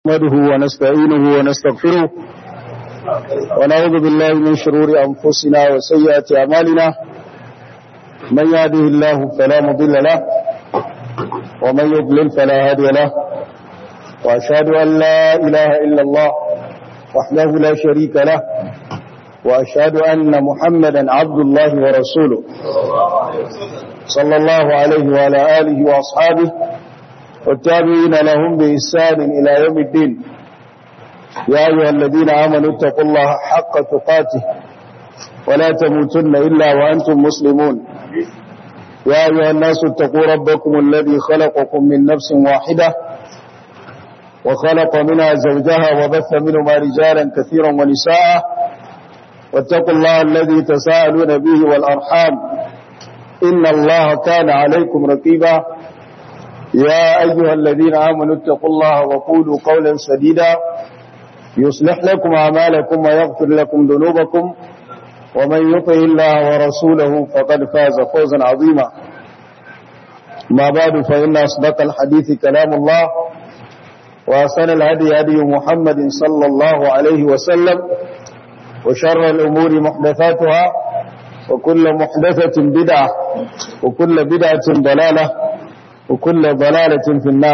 نحمده ونستعينه ونستغفره ونعوذ بالله من شرور أنفسنا وسيئات أعمالنا من يهده الله فلا مضل له ومن يضلل فلا هادي له وأشهد أن لا إله إلا الله وحده لا شريك له وأشهد أن محمدا عبد الله ورسوله صلى الله عليه وعلى آله وأصحابه والتابعين لهم بإحسان إلى يوم الدين يا أيها الذين آمنوا اتقوا الله حق تقاته ولا تموتن إلا وأنتم مسلمون يا أيها الناس اتقوا ربكم الذي خلقكم من نفس واحدة وخلق منها زوجها وبث منهما رجالا كثيرا ونساء واتقوا الله الذي تساءلون به والأرحام إن الله كان عليكم رقيبا يا أيها الذين آمنوا اتقوا الله وقولوا قولا سديدا يصلح لكم أعمالكم ويغفر لكم ذنوبكم ومن يطع الله ورسوله فقد فاز فوزا عظيما ما بعد فإن أصدق الحديث كلام الله وأحسن الهدي هدي محمد صلى الله عليه وسلم وشر الأمور محدثاتها وكل محدثة بدعة وكل بدعة ضلالة وكل ضلالة في النار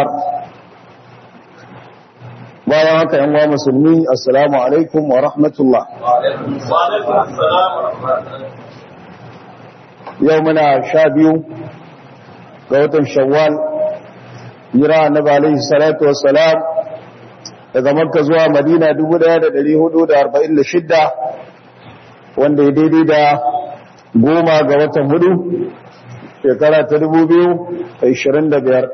bayan haka yan wa musulmi assalamu alaikum wa rahmatullah yau muna sha biyu ga watan shawwal jira annabi alaihi salatu wassalam daga makka zuwa madina 1446 wanda ya daidai da goma ga watan hudu shekara ta dubu biyu da ishirin da biyar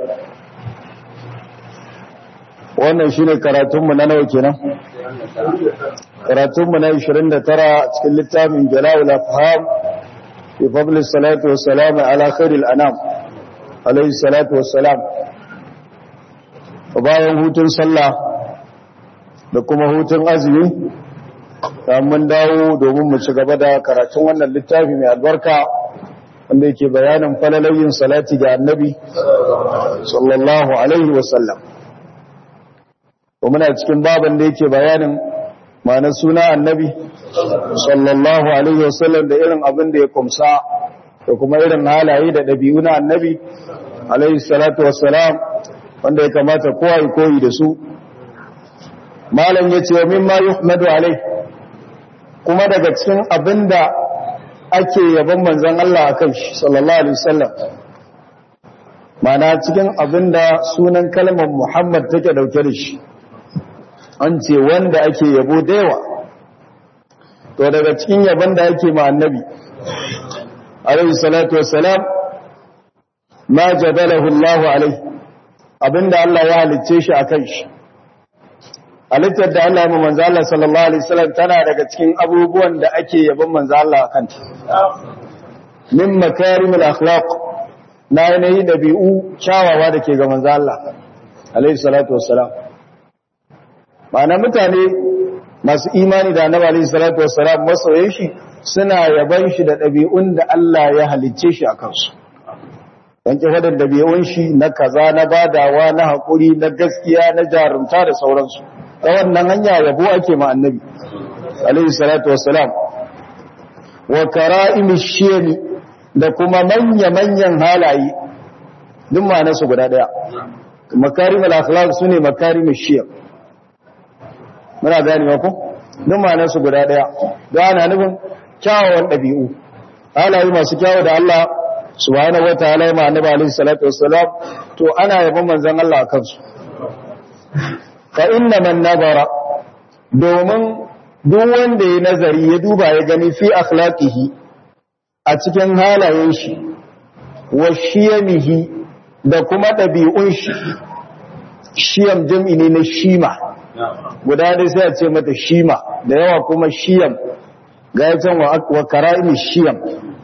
wannan shi ne karatunmu na nawa kenan karatunmu na ishirin da tara cikin littafin jala'ul afham fi fadlis salatu wassalam ala khairil anam alayhi salatu wassalam bayan hutun sallah da kuma hutun azumi mun dawo domin mu ci gaba da karatun wannan littafi mai albarka wanda yake bayanin falalayin salati ga annabi sallallahu alaihi wasallam wa muna cikin baban da yake bayanin ma'ana suna annabi sallallahu alaihi wasallam da irin abin da ya kumsa da kuma irin halaye da ɗabi'u na annabi alaihi salatu wassalam wanda ya kamata kowa ya koyi da su malam ya ce wa mimma yuhmadu alaihi kuma daga cikin abin da ake yaban manzan Allah a kan shi sallallahu Alaihi wasallam mana cikin abin da sunan kalmar Muhammad take dauke da shi an ce wanda ake yabo da yawa to daga cikin yaban da ake ma annabi alaihi salatu wassalam ma jadalahu Allah alaihi abinda Allah ya halicce shi a kan shi halittar da Allah ya manzo Allah sallallahu alaihi wasallam tana daga cikin abubuwan da ake yabon manzo Allah akan ta min makarimul akhlaq na yanayi dabi'u kyawawa da ke ga manzo Allah alaihi salatu wassalam ma'ana mutane masu imani da annabi alaihi salatu wassalam masoyan shi suna yaban shi da dabi'un da Allah ya halicce shi akan su dan ki fadar dabi'un shi na kaza na badawa na hakuri na gaskiya na jarumta da sauransu ta wannan hanya yabo ake ma annabi alaihi salatu wassalam wa kara'imi shiyami da kuma manya-manyan halaye duk ma nasu guda daya makarimul akhlaq sune makarimu shiyam muna gani ko duk ma nasu guda daya da ana nufin kyawawan dabi'u halaye masu kyawu da Allah subhanahu wataala ya ma annabi alaihi salatu wassalam to ana yabon manzon Allah akan su fa inna man nazara domin duk wanda ya nazari ya duba ya gani fi akhlaqihi a cikin halayen shi wa shiyamihi da kuma ɗabi'un shi shiyam jam'i ne na shima guda dai sai a ce mata shima da yawa kuma shiyam ga ya can wa kara'imi shiyam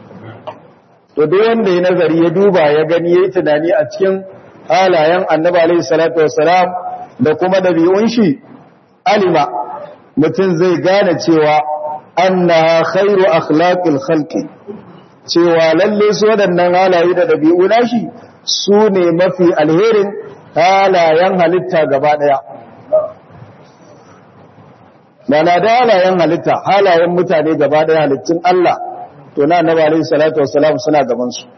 to duk wanda ya nazari ya duba ya gani ya yi tunani a cikin halayen annabi alaihi salatu wassalam da kuma ɗabi'un shi alima mutum zai gane cewa annaha khairu akhlaqil khalqi cewa lalle su waɗannan halaye da ɗabi'u nashi su ne mafi alherin halayen halitta gaba ɗaya mana da halayen halitta halayen mutane gaba daya halittun Allah to na annabi alaihi salatu wassalam suna gaban su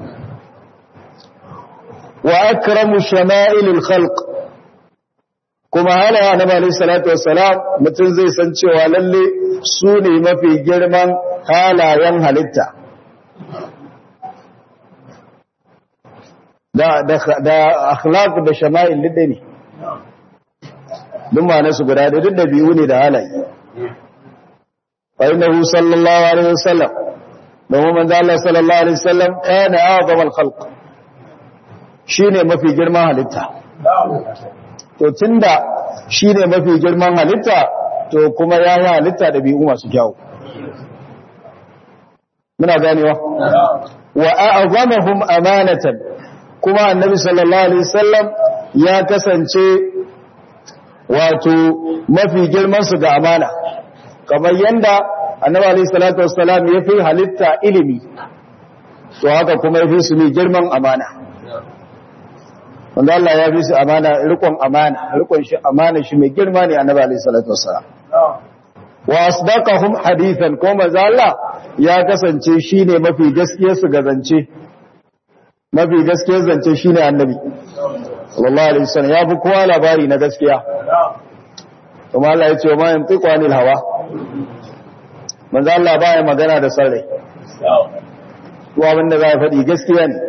wa akramu shama'ilil khalq kuma halayen annabi alaihi salatu wassalam mutum zai san cewa lalle su ne mafi girman halayen halitta da da da akhlaq da shama'il lidda ne duk ma su guda da duk da biyu ne da halaye fa innahu sallallahu alaihi wasallam domin manzo Allah sallallahu alaihi wasallam kana a'zam al-khalq shine mafi girman halitta to tunda shine mafi girman halitta to kuma ya yi halitta da biyu masu kyau muna ganewa wa a'zamahum amanatan kuma annabi sallallahu alaihi wasallam ya kasance wato mafi girman su ga amana kamar yanda annabi alaihi salatu wassalam ya fi halitta ilimi to haka kuma ya fi su ne girman amana wanda Allah ya fi su amana rikon amana rikon shi amana shi mai girma ne annabi alaihi salatu wassalam wa asdaqahum hadithan ko manzo Allah ya kasance shine mafi gaskiyar su ga zance mafi gaskiyar zance shine annabi sallallahu alaihi wasallam ya fi kowa labari na gaskiya kuma Allah ya ce ma yantiqu anil hawa manzo Allah baya magana da sarrai to abinda za ya faɗi gaskiya ne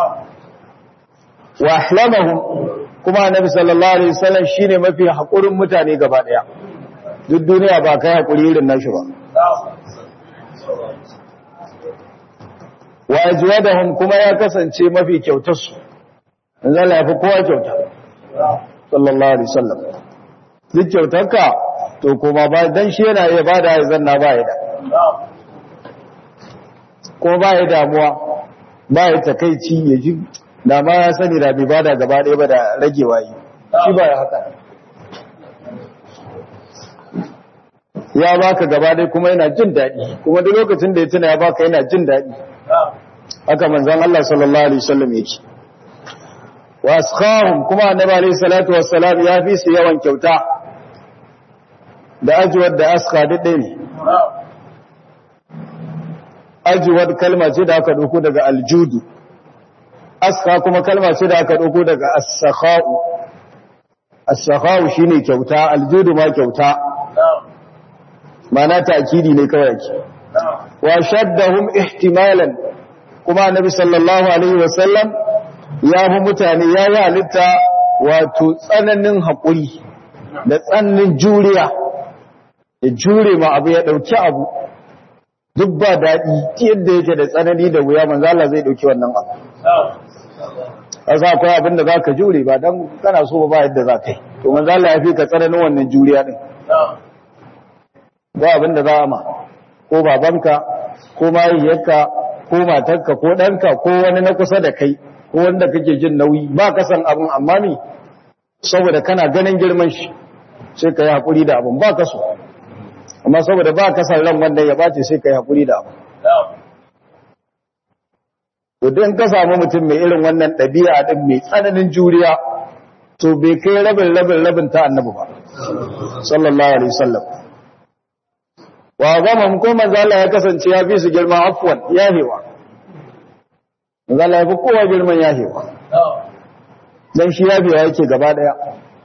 wa ahlamahum kuma annabi sallallahu alaihi wasallam shine mafi hakurin mutane gaba daya duk duniya ba kai hakuri irin nashi ba wa ajwadahum kuma ya kasance mafi kyautar su manzo Allah ya fi kowa kyauta sallallahu alaihi wasallam duk kyautarka to kuma ba dan shi yana iya bada ya zanna ba ya da kuma ba ya damuwa ba ya takaici ya ji da ma ya sani da bai bada gaba ɗaya ba da ragewa yi shi ba ya haka ya baka gaba ɗaya kuma yana jin daɗi kuma duk lokacin da ya tuna ya baka yana jin daɗi haka manzon Allah sallallahu alaihi wasallam yake wa askhahum kuma annabi alaihi salatu wassalam ya fi su yawan kyauta da ajwad da askha duk ɗaya ne ajwad kalma ce da aka dauko daga aljudu askha kuma kalma ce da aka dauko daga as-sakha'u as-sakha'u shine kyauta aljudu ma kyauta mana ta'kidi ne kawai yake wa shaddahum ihtimalan kuma annabi sallallahu alaihi wasallam ya fi mutane ya yi halitta wato tsananin haƙuri da tsananin juriya ya jure ma abu ya ɗauki abu duk ba daɗi yadda yake da tsanani da wuya manzo Allah zai ɗauki wannan abu asa akwai abin da za ka jure ba don kana so ba yadda za ka yi to manzo Allah ya fi ka tsananin wannan juriya ɗin ba abin da za a ma ko babanka ko mahaifiyarka ko matarka ko ɗanka ko wani na kusa da kai ko wanda kake jin nauyi ba ka san abin amma ne saboda kana ganin girman shi sai ka yi haƙuri da abin ba ka so amma saboda ba ka san ran wanda ya bace sai ka yi haƙuri da abin to don ka samu mutum mai irin wannan ɗabi'a ɗin mai tsananin juriya to bai kai rabin rabin rabin ta annabi ba sallallahu alaihi wasallam wa gama ko manzo Allah ya kasance ya fi su girman afwan yahewa manzo Allah ya fi kowa girman yahewa dan shi yahewa yake gaba daya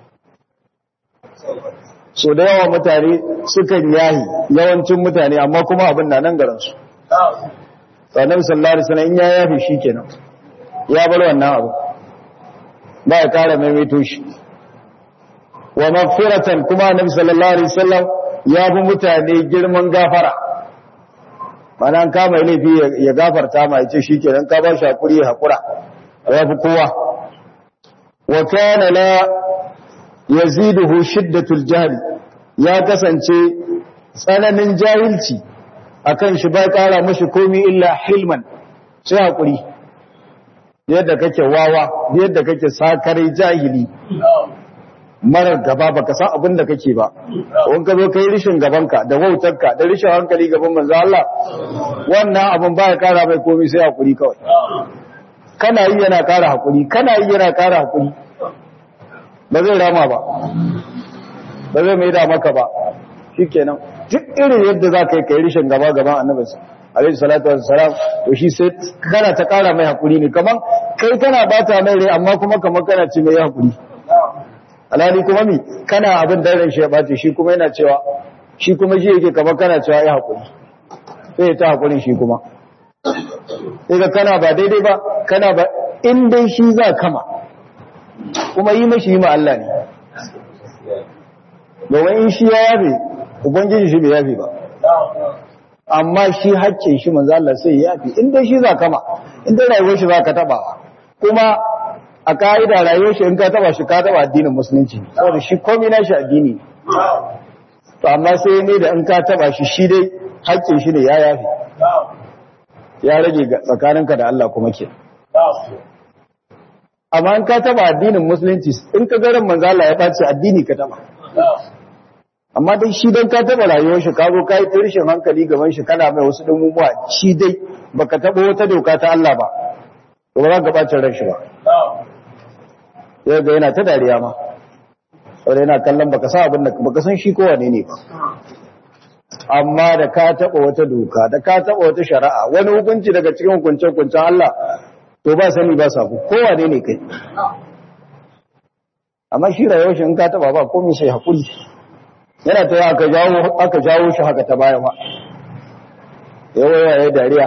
so da yawa mutane sukan yahi yawancin mutane amma kuma abin na nan garin su sannan sallallahu alaihi wasallam in ya yafi shikenan ya bar wannan abu ba ya kara maimaito shi wa maghfiratan kuma annabi sallallahu alaihi wasallam ya bi mutane girman gafara mana an kama laifi ya gafarta ma yace shikenan ka ba shi hakuri ya hakura ya fi kowa wa kana la yaziduhu shiddatul jahl ya kasance tsananin jahilci akan shi ba kara mashi komi illa hilman sai hakuri yadda kake wawa yadda kake sakarai jahili marar gaba baka san abin da kake ba wani ka zo kai rishin gabanka da wautarka da rishin hankali gaban manzo Allah wannan abin ba ya kara mai komi sai hakuri kawai kana yi yana kara hakuri kana yi yana kara hakuri ba zai rama ba ba zai mai da maka ba shikenan duk irin yadda za ka yi kai rishin gaba gaban annabi alaihi salatu wassalam to shi sai kana ta kara mai hakuri ne kaman kai kana bata mai rai amma kuma kamar kana ce mai hakuri alhali kuma mi kana abin da ran shi ya bace shi kuma yana cewa shi kuma shi yake kamar kana cewa ya hakuri sai ta hakuri shi kuma sai ga kana ba daidai ba kana ba in dai shi za kama kuma yi mashi yi ma Allah ne domin in shi ya yafe ubangiji shi bai yafe ba amma shi haccin shi manzo Allah sai ya yafe in dai shi za kama in dai rayuwar shi za ka taba kuma a ka'ida rayuwar shi in ka taba shi ka taba addinin musulunci saboda shi komai na shi addini ne to amma sai ne da in ka taba shi shi dai haccin shi ne ya yafe ya rage tsakaninka da Allah kuma ke amma in ka taba addinin musulunci in ka garin manzala ya ɓace addini ka taba amma dai shi don ka taba rayuwar shi ka zo ka yi tirshin hankali gaban shi kana mai wasu ɗumumuwa shi dai baka taba wata doka ta Allah ba to ba za ka ɓacin ran shi ba sai ga yana ta dariya ma saboda yana kallon baka sa abin da baka san shi kowane ne ba amma da ka taɓa wata doka da ka taɓa wata shari'a wani hukunci daga cikin hukunce-hukuncen Allah to ba sani ba sabu kowane ne kai amma shi rayuwar shi in ka taɓa ba komai sai haƙuri yana ta aka jawo aka jawo shi haka ta baya ba yawa ya dariya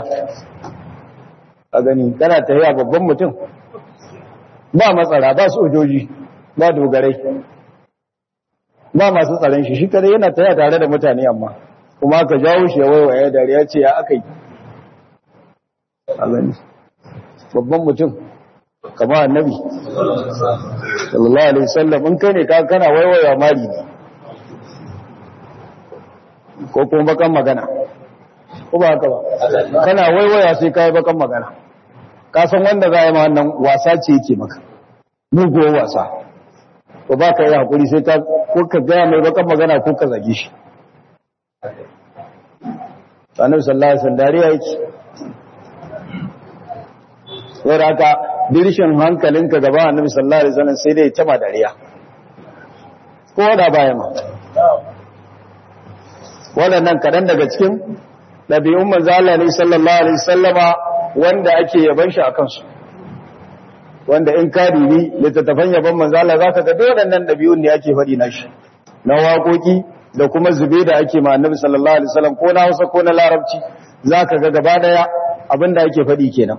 a gani kana ta yi babban mutum ba matsara ba sojoji ba dogarai ba masu tsaron shi shi kada yana ta tare da mutane amma kuma aka jawo shi ya waiwaye dariya ce ya aka yi a gani babban mutum kama annabi sallallahu alaihi wasallam in kai ne ka kana waiwaya mari ne ko kuma bakan magana ko ba haka ba kana waiwaya sai kai bakan magana ka san wanda za yi ma wannan wasa ce yake maka mugo wasa ko ba ka yi hakuri sai ka ko ka gaya mai bakan magana ko ka zage shi annabi sallallahu alaihi wasallam dariya yake saboda haka dirshin hankalinka gaba annabi sallallahu alaihi wasallam sai dai ta ma dariya ko da baya ma waɗannan kaɗan daga cikin ɗabi'un manzo Allah ne sallallahu alaihi wasallama wanda ake yaban shi akan su wanda in ka dibi littattafan yaban manzo Allah zaka ga waɗannan ɗabi'un ne ake faɗi na shi na waƙoƙi da kuma zube da ake ma annabi sallallahu alaihi wasallam ko na Hausa ko na Larabci zaka ga gaba daya abinda ake faɗi kenan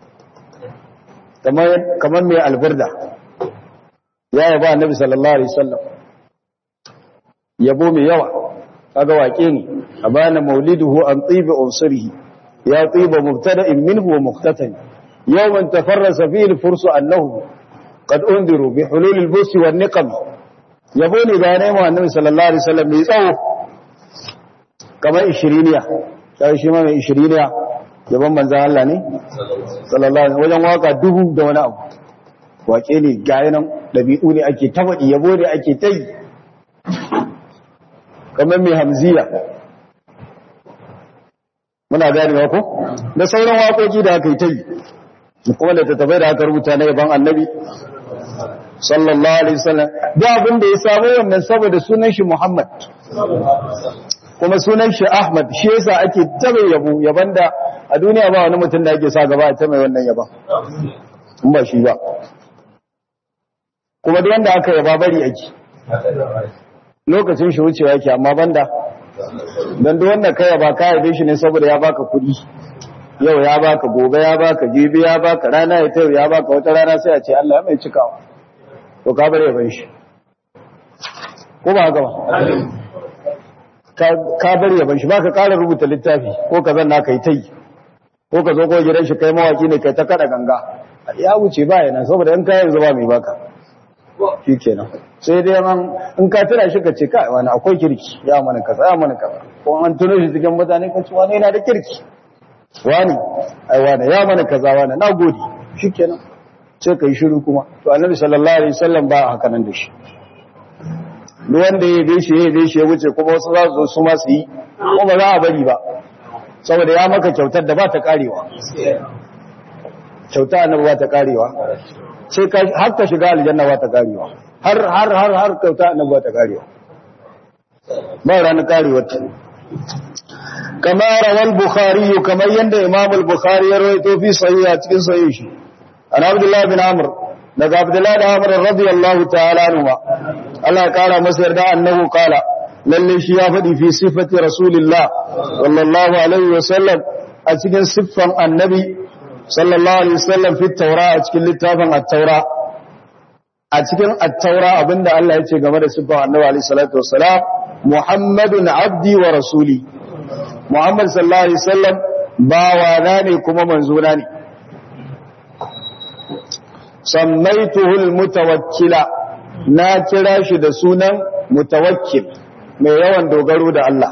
kamar kamar mai alburda ya yaba annabi sallallahu alaihi wasallam yabo mai yawa kaga wake ne abana mauliduhu an tibi unsurihi ya tiba mubtada'in minhu wa muqtatan yawman tafarrasa fihi al-fursu annahu qad undiru bi hulul al-busi wan niqam yabo ne ga ne mu annabi sallallahu alaihi wasallam mai tsawo kamar 20 sai shi ma mai 20 yabon manzan Allah ne sallallahu alaihi wajen waka dubu da wani abu wake ne gaya nan dabi'u ne ake tafaɗi yabo ne ake ta yi kamar mai hamziya muna gani ko da sauran waƙoƙi da aka yi ta yi kuma da tattafai da aka rubuta na yaban annabi sallallahu alaihi wasallam da abin da ya samu wannan saboda sunan shi Muhammad kuma sunan shi Ahmad shi yasa ake tabe yabo yaban da a duniya ba wani mutum da ake sa gaba ta mai wannan yaban in ba shi ba kuma duk wanda aka yaba bari ake lokacin shi wucewa yake amma banda dan duk wanda kai yaba ka yabe shi ne saboda ya baka kuɗi yau ya baka gobe ya baka jibi ya baka rana ya tayo ya baka wata rana sai a ce Allah ya mai cikawa to ka bar yaban shi ko ba haka ba ka bar yaban shi baka ƙara rubuta littafi ko ka zanna kai tai ko ka zo ko gidan shi kai mawaki ne kai ta kada ganga ya wuce ba yana saboda in kayan zuba mai baka shi kenan sai dai man in ka tira shi ka ce kai wani akwai kirki ya mana kaza ya mana kaza ko an tuno shi cikin mutane ka ce wani yana da kirki wani ai wani ya mana kaza wani na gode shi kenan sai ka yi shiru kuma to annabi sallallahu alaihi wasallam ba haka nan da shi duk wanda ya yabe shi ya yabe shi ya wuce kuma wasu za su zo su ma su yi ko ba za a bari ba saboda ya maka kyautar da ba ta karewa kyauta annabi ba ta karewa sai ka har ka shiga aljanna ba ta karewa har har har har kyauta annabi ba ta karewa ba ranar karewarta kama rawal bukhari kamar yadda imam al-bukhari ya rawaito fi sahih a cikin sahih shi an abdullah bin amr daga abdullah bin amr radiyallahu ta'ala anhu Allah ya kara masa yarda annahu qala lalle shi ya faɗi fi sifati rasulillah sallallahu alaihi wa sallam a cikin siffan annabi sallallahu alaihi wasallam fi taura a cikin littafin at-taura a cikin at-taura abinda Allah ya ce game da siffan annabi alaihi salatu wassalam muhammadun abdi wa rasuli muhammad sallallahu alaihi wasallam bawa na ne kuma manzo na ne sammaituhu al-mutawakkila na kira shi da sunan mutawakkil mai yawan dogaro da Allah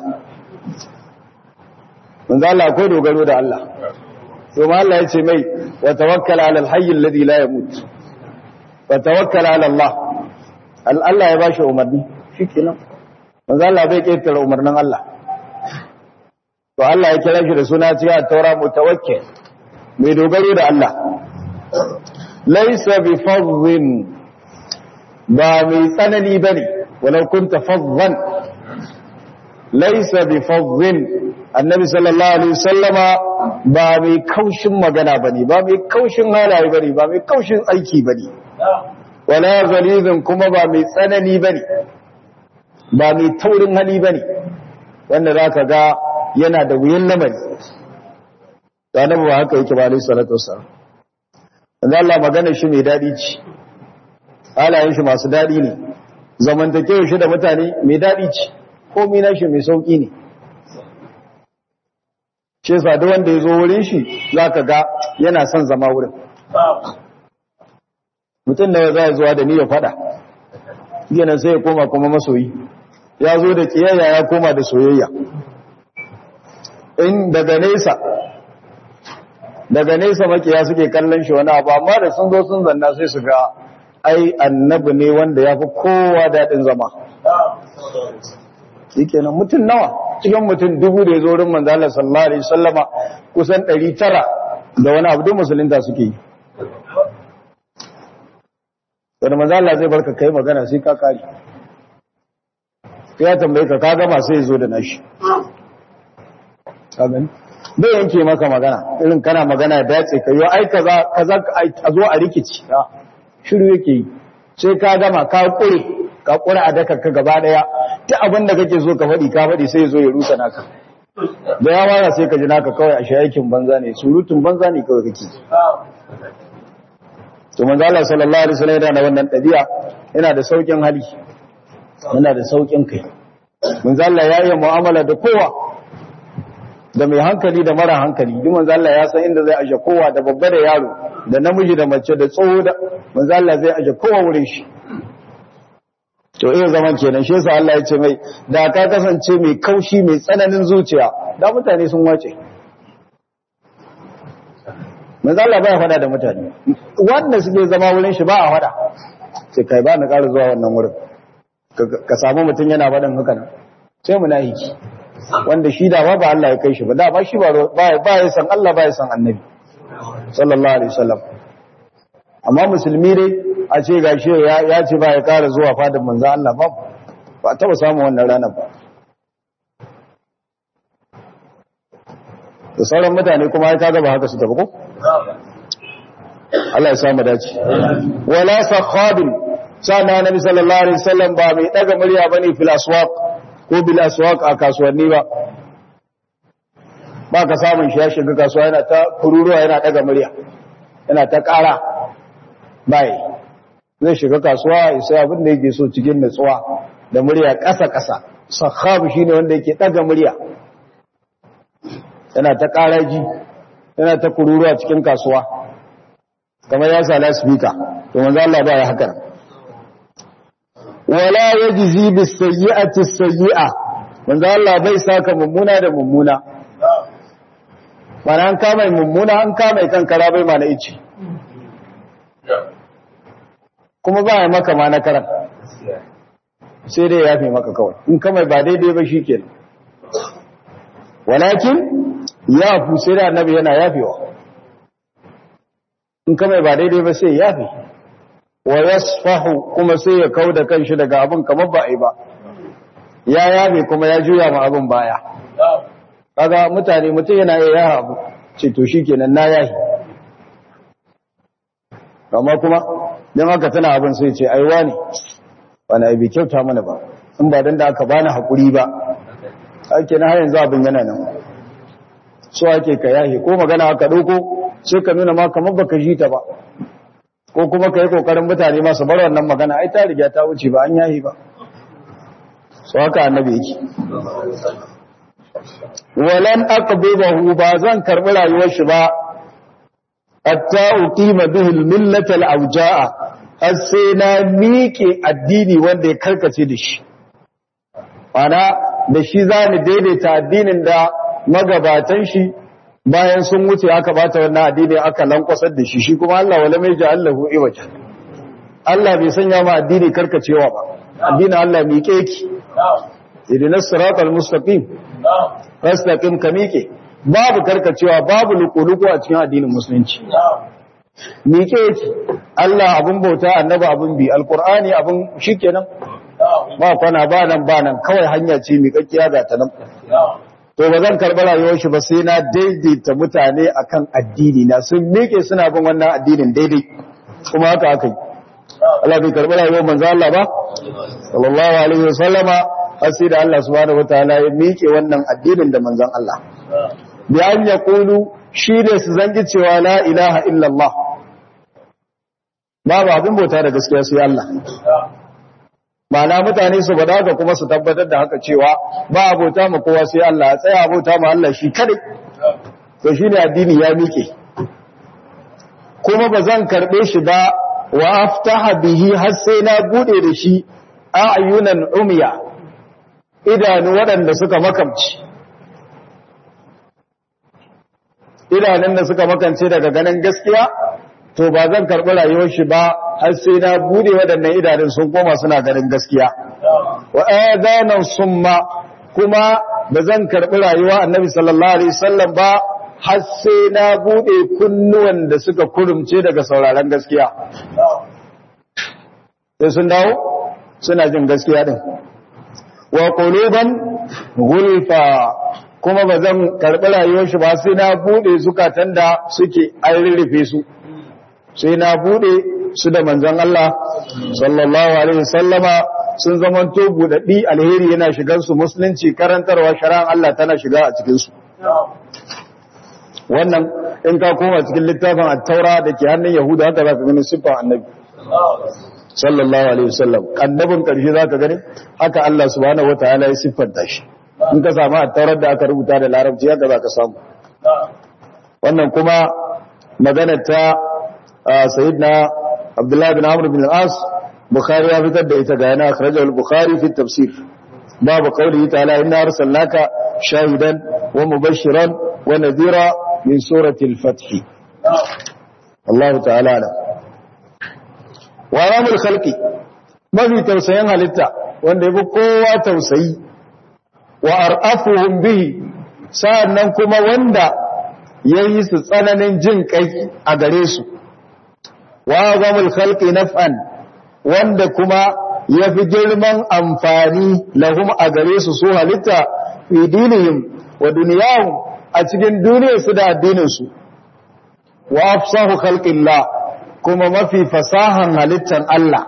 manzo Allah ko dogaro da Allah ثم الله يتي مي وتوكل على الحي الذي لا يموت وتوكل على الله الله ya bashi umarni shikenan manzo Allah bai kirkira umarnin Allah to Allah ya kira shi da suna cewa taura mutawakkil mai dogaro da Allah laysa bi fadhin ba mai tsanani bane walau kunta fadhan laysa bi fadhin annabi sallallahu alaihi wasallama ba mai kaushin magana bane ba mai kaushin halaye bane ba mai kaushin aiki bane wala zalizin kuma ba mai tsanani bane ba mai taurin hali bane wanda zaka ga yana da wuyan lamari da annabi ba haka yake ba alaihi salatu wassalam dan Allah magana shi mai dadi ce halayen shi masu dadi ne zamantakewa shi da mutane mai dadi ce komai na shi mai sauki ne shi yasa duk wanda ya zo wurin shi zaka ga yana son zama wurin mutum da za zuwa da ni ya fada yana sai ya koma kuma masoyi ya zo da kiyayya ya koma da soyayya in daga nesa daga nesa makiya suke kallon shi wani abu amma da sun zo sun zanna sai su ga ai annabi ne wanda ya fi kowa daɗin zama shi kenan mutum nawa cikin mutum dubu da ya zo wurin manzo Allah sallallahu alaihi wasallama kusan 900 da wani abu musulunta suke yi da manzo Allah zai barka kai magana sai ka kare ya tambaye ka ka gama sai ya zo da nashi ka gani bai yanke maka magana irin kana magana ya dace ka yi ai kaza kaza a zo a rikici shiru yake yi sai ka gama ka kure ka kura a daka ka gaba daya ta abin da kake so ka faɗi ka faɗi sai zo ya rusa naka da ya wara sai ka ji naka kawai a shayakin banza ne surutun banza ne kawai kake to manzo Allah sallallahu alaihi wasallam yana da wannan ɗabi'a yana da saukin hali yana da saukin kai manzo Allah ya yi mu'amala da kowa da mai hankali da mara hankali duk manzo Allah ya san inda zai aje kowa da babba da yaro da namiji da mace da tsoho da manzo Allah zai aje kowa wurin shi to iya zaman kenan shi yasa Allah ya ce mai da ka kasance mai kaushi mai tsananin zuciya da mutane sun wace manzo Allah baya fada da mutane wanda suke zama wurin shi ba a fada sai kai ba na ƙara zuwa wannan wurin ka samu mutum yana faɗin haka nan sai munafiki wanda shi da ba Allah ya kai shi ba da ba shi ba ba ya san Allah ba ya san annabi sallallahu alaihi wasallam amma musulmi dai a ce gashi ya ce ba ya ƙara zuwa fadin manzo Allah ba ba taba samu wannan ranar ba da sauran mutane kuma ya kaga ba haka su tafi ko Allah ya samu dace wala sakhabin sana nabi sallallahu alaihi wasallam ba mai daga murya bane fil aswaq ko bil aswaq a kasuwanni ba ba ka samun shi ya shiga kasuwa yana ta kururuwa yana daga murya yana ta ƙara bai zai shiga kasuwa ya sai abin da yake so cikin nutsuwa da murya ƙasa-ƙasa sakhab shine wanda yake daga murya yana ta ƙaraji yana ta kururuwa cikin kasuwa kamar ya sa speaker to manzo Allah ba ya haka wala yajzi bis sayyi'ati sayyi'a manzo Allah bai saka mummuna da mummuna bana an kama mummuna an kama kankara bai ma na ice kuma ba ya maka ma na karam sai dai ya fi maka kawai in kama ba daidai ba shi kenan walakin ya fi sai da annabi yana yafewa in kama ba daidai ba sai yafe wa yasfahu kuma sai ya kau da kanshi daga abin kamar ba a yi ba ya yabe kuma ya juya ma abin baya kaga mutane mutum yana iya yara abu ce to shikenan na yahi amma kuma don haka tana abin sai ce aiwa ne wani aibi kyauta mana ba in ba don da aka bani haƙuri ba ake na hayan za abin yana nan so ake ka yahi ko magana aka ɗauko sai ka nuna ma kamar baka ji ta ba ko kuma ka yi ƙoƙarin mutane masu bar wannan magana ai ta riga ta wuce ba an yahi ba so haka annabi yake walan aqbidahu ba zan karbi rayuwar shi ba hatta uqima bihi al-millata al-awja'a har sai na miƙe addini wanda ya karkace da shi ana da shi zani daidaita addinin da magabatan shi bayan sun wuce aka bata wannan addini aka lankwasar da shi shi kuma Allah wala mai ja'allahu iwaja Allah bai sanya ma addini karkacewa ba addinin Allah miƙe ki idinas siratal mustaqim fastaqim ka miƙe babu karkacewa babu lukuluku a cikin addinin musulunci miƙe ki Allah abun bauta annabi abun bi alqur'ani abun shikenan ba kwana ba nan ba nan kawai hanya ce miƙaƙƙiya ga ta nan to ba zan karɓi rayuwar shi ba sai na daidaita mutane akan addini na sun miƙe suna bin wannan addinin daidai kuma haka aka yi Allah bai karɓi rayuwar manzo Allah ba sallallahu alaihi wasallama har sai da Allah subhanahu wataala ya miƙe wannan addinin da manzon Allah bi an yaqulu shi ne su zangi cewa la ilaha illallah babu abin bauta da gaskiya sai Allah Ma'ana mutane su bada ga kuma su tabbatar da haka cewa ba abota ma kowa sai Allah ya tsaya abota ma Allah shi kadai to shine addini ya miƙe kuma ba zan karbe shi ba wa aftaha bihi har sai na bude da shi a'yunan umya idanu waɗanda suka makamci idanun da suka makance daga ganin gaskiya to ba zan karɓi rayuwar shi ba har sai na bude waɗannan idanun sun koma suna ganin gaskiya wa adanan summa kuma ba zan karɓi rayuwa annabi sallallahu alaihi wasallam ba har sai na bude kunnuwan da suka kurumce daga sauraron gaskiya sai sun dawo suna jin gaskiya din wa quluban gulfa kuma ba zan karɓi rayuwar shi ba sai na bude zukatan da suke an rurrufe su sai na bude su da manzon Allah sallallahu alaihi wasallama sun zamanto budaddi alheri yana shigar su musulunci karantarwa shari'an Allah tana shiga a cikin su wannan in ka koma cikin littafin at-taura da ke hannun yahuda haka zaka gani siffar annabi sallallahu alaihi wasallam annabin karshe zaka gani haka Allah subhanahu wataala ya siffanta shi in ka samu at-taurar da aka rubuta da larabci haka zaka samu wannan kuma magana ta sayyidina Abdullah bin Amr bin al-As Bukhari ya fitar da ita ga yana akhrajahu al-Bukhari fi tafsir babu qawlihi ta'ala inna arsalnaka shahidan wa mubashiran wa nadhira min surati al-fath Allah ta'ala alam wa ramul khalqi mafi tausayin halitta wanda yafi kowa tausayi wa ar'afuhum bihi sa'annan kuma wanda yayi su tsananin jin kai a gare su wa zamul khalqi naf'an wanda kuma yafi girman amfani lahum a gare su su halitta fi dinihim wa dunyahum a cikin duniyar su da addinin su wa afsahu khalqillah kuma mafi fasahan halittan Allah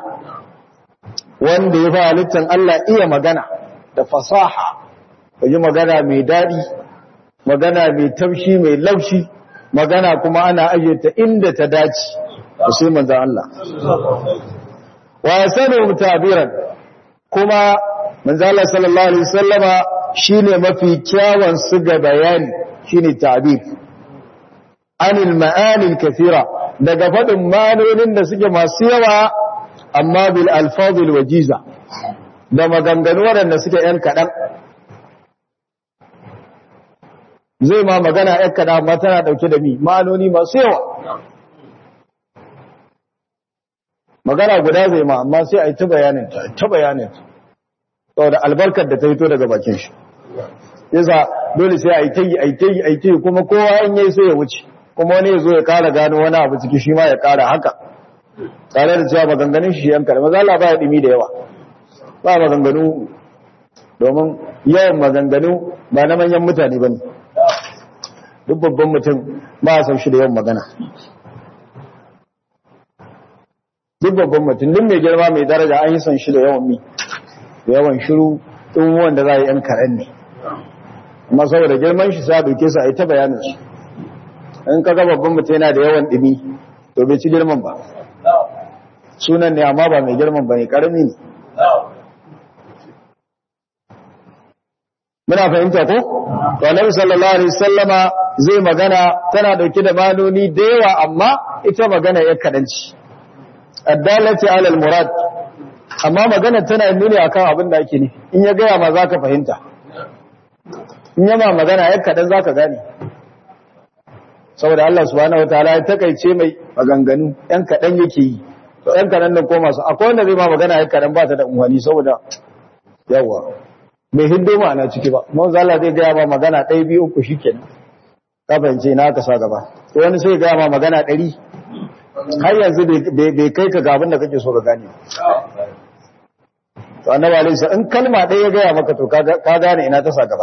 wanda yafi halittan Allah iya magana da fasaha yi magana mai dadi magana mai taushi mai laushi magana kuma ana ayyata inda ta dace sai manzo Allah wa sanu tabiran kuma manzo Allah sallallahu alaihi wasallama shine mafi kyawun su ga bayani shine tabir anil ma'ani kathira daga fadin manonin da suke masu yawa amma bil alfazil wajiza da maganganu waɗanda suke yan kaɗan zai ma magana yan kaɗan amma tana ɗauke da mi ma'anoni masu yawa magana guda zai ma amma sai a yi ta bayaninta ta bayaninta saboda albarkar da ta fito daga bakin shi yasa dole sai a yi ta yi a yi ta yi a yi ta yi kuma kowa in yi sai ya wuce kuma wani ya zo ya kara gano wani abu ciki shi ma ya kara haka tare da cewa maganganun shi yan karama za ba ya dimi da yawa ba maganganu domin yawan maganganu ba na manyan mutane ba ne duk babban mutum ba a san shi da yawan magana duk babban mutum duk mai girma mai daraja an yi san shi da yawan mi da yawan shiru tun wanda za a yi yan karen ne amma saboda girman shi sa doke su a yi ta bayanin su in ka ga babban mutum yana da yawan ɗumi to bai ci girman ba sunan ne amma ba mai girman ba ne ƙarami ne muna fahimta ko to annabi sallallahu alaihi wasallama zai magana tana dauke da manoni da yawa amma ita magana ya kadanci addalati alal murad amma magana tana nuni akan abin da ake ne in ya gaya ma zaka fahimta in yama magana ya kadan zaka gane saboda Allah subhanahu wataala ya takaice mai maganganu yan kadan yake yi to yan kadan nan ko masu akwai wanda zai ma magana ya kadan ba ta da unwani saboda yawa bai hiddo ma'ana ciki ba mun zalla zai gaya ma magana ɗaya biyu uku shikenan ka fahimce na ka sa gaba to wani sai gaya ma magana ɗari har yanzu bai kai ka ga abin da kake so ka gane to annabi alaihi in kalma ɗaya ya gaya maka to ka gane ina ta sa gaba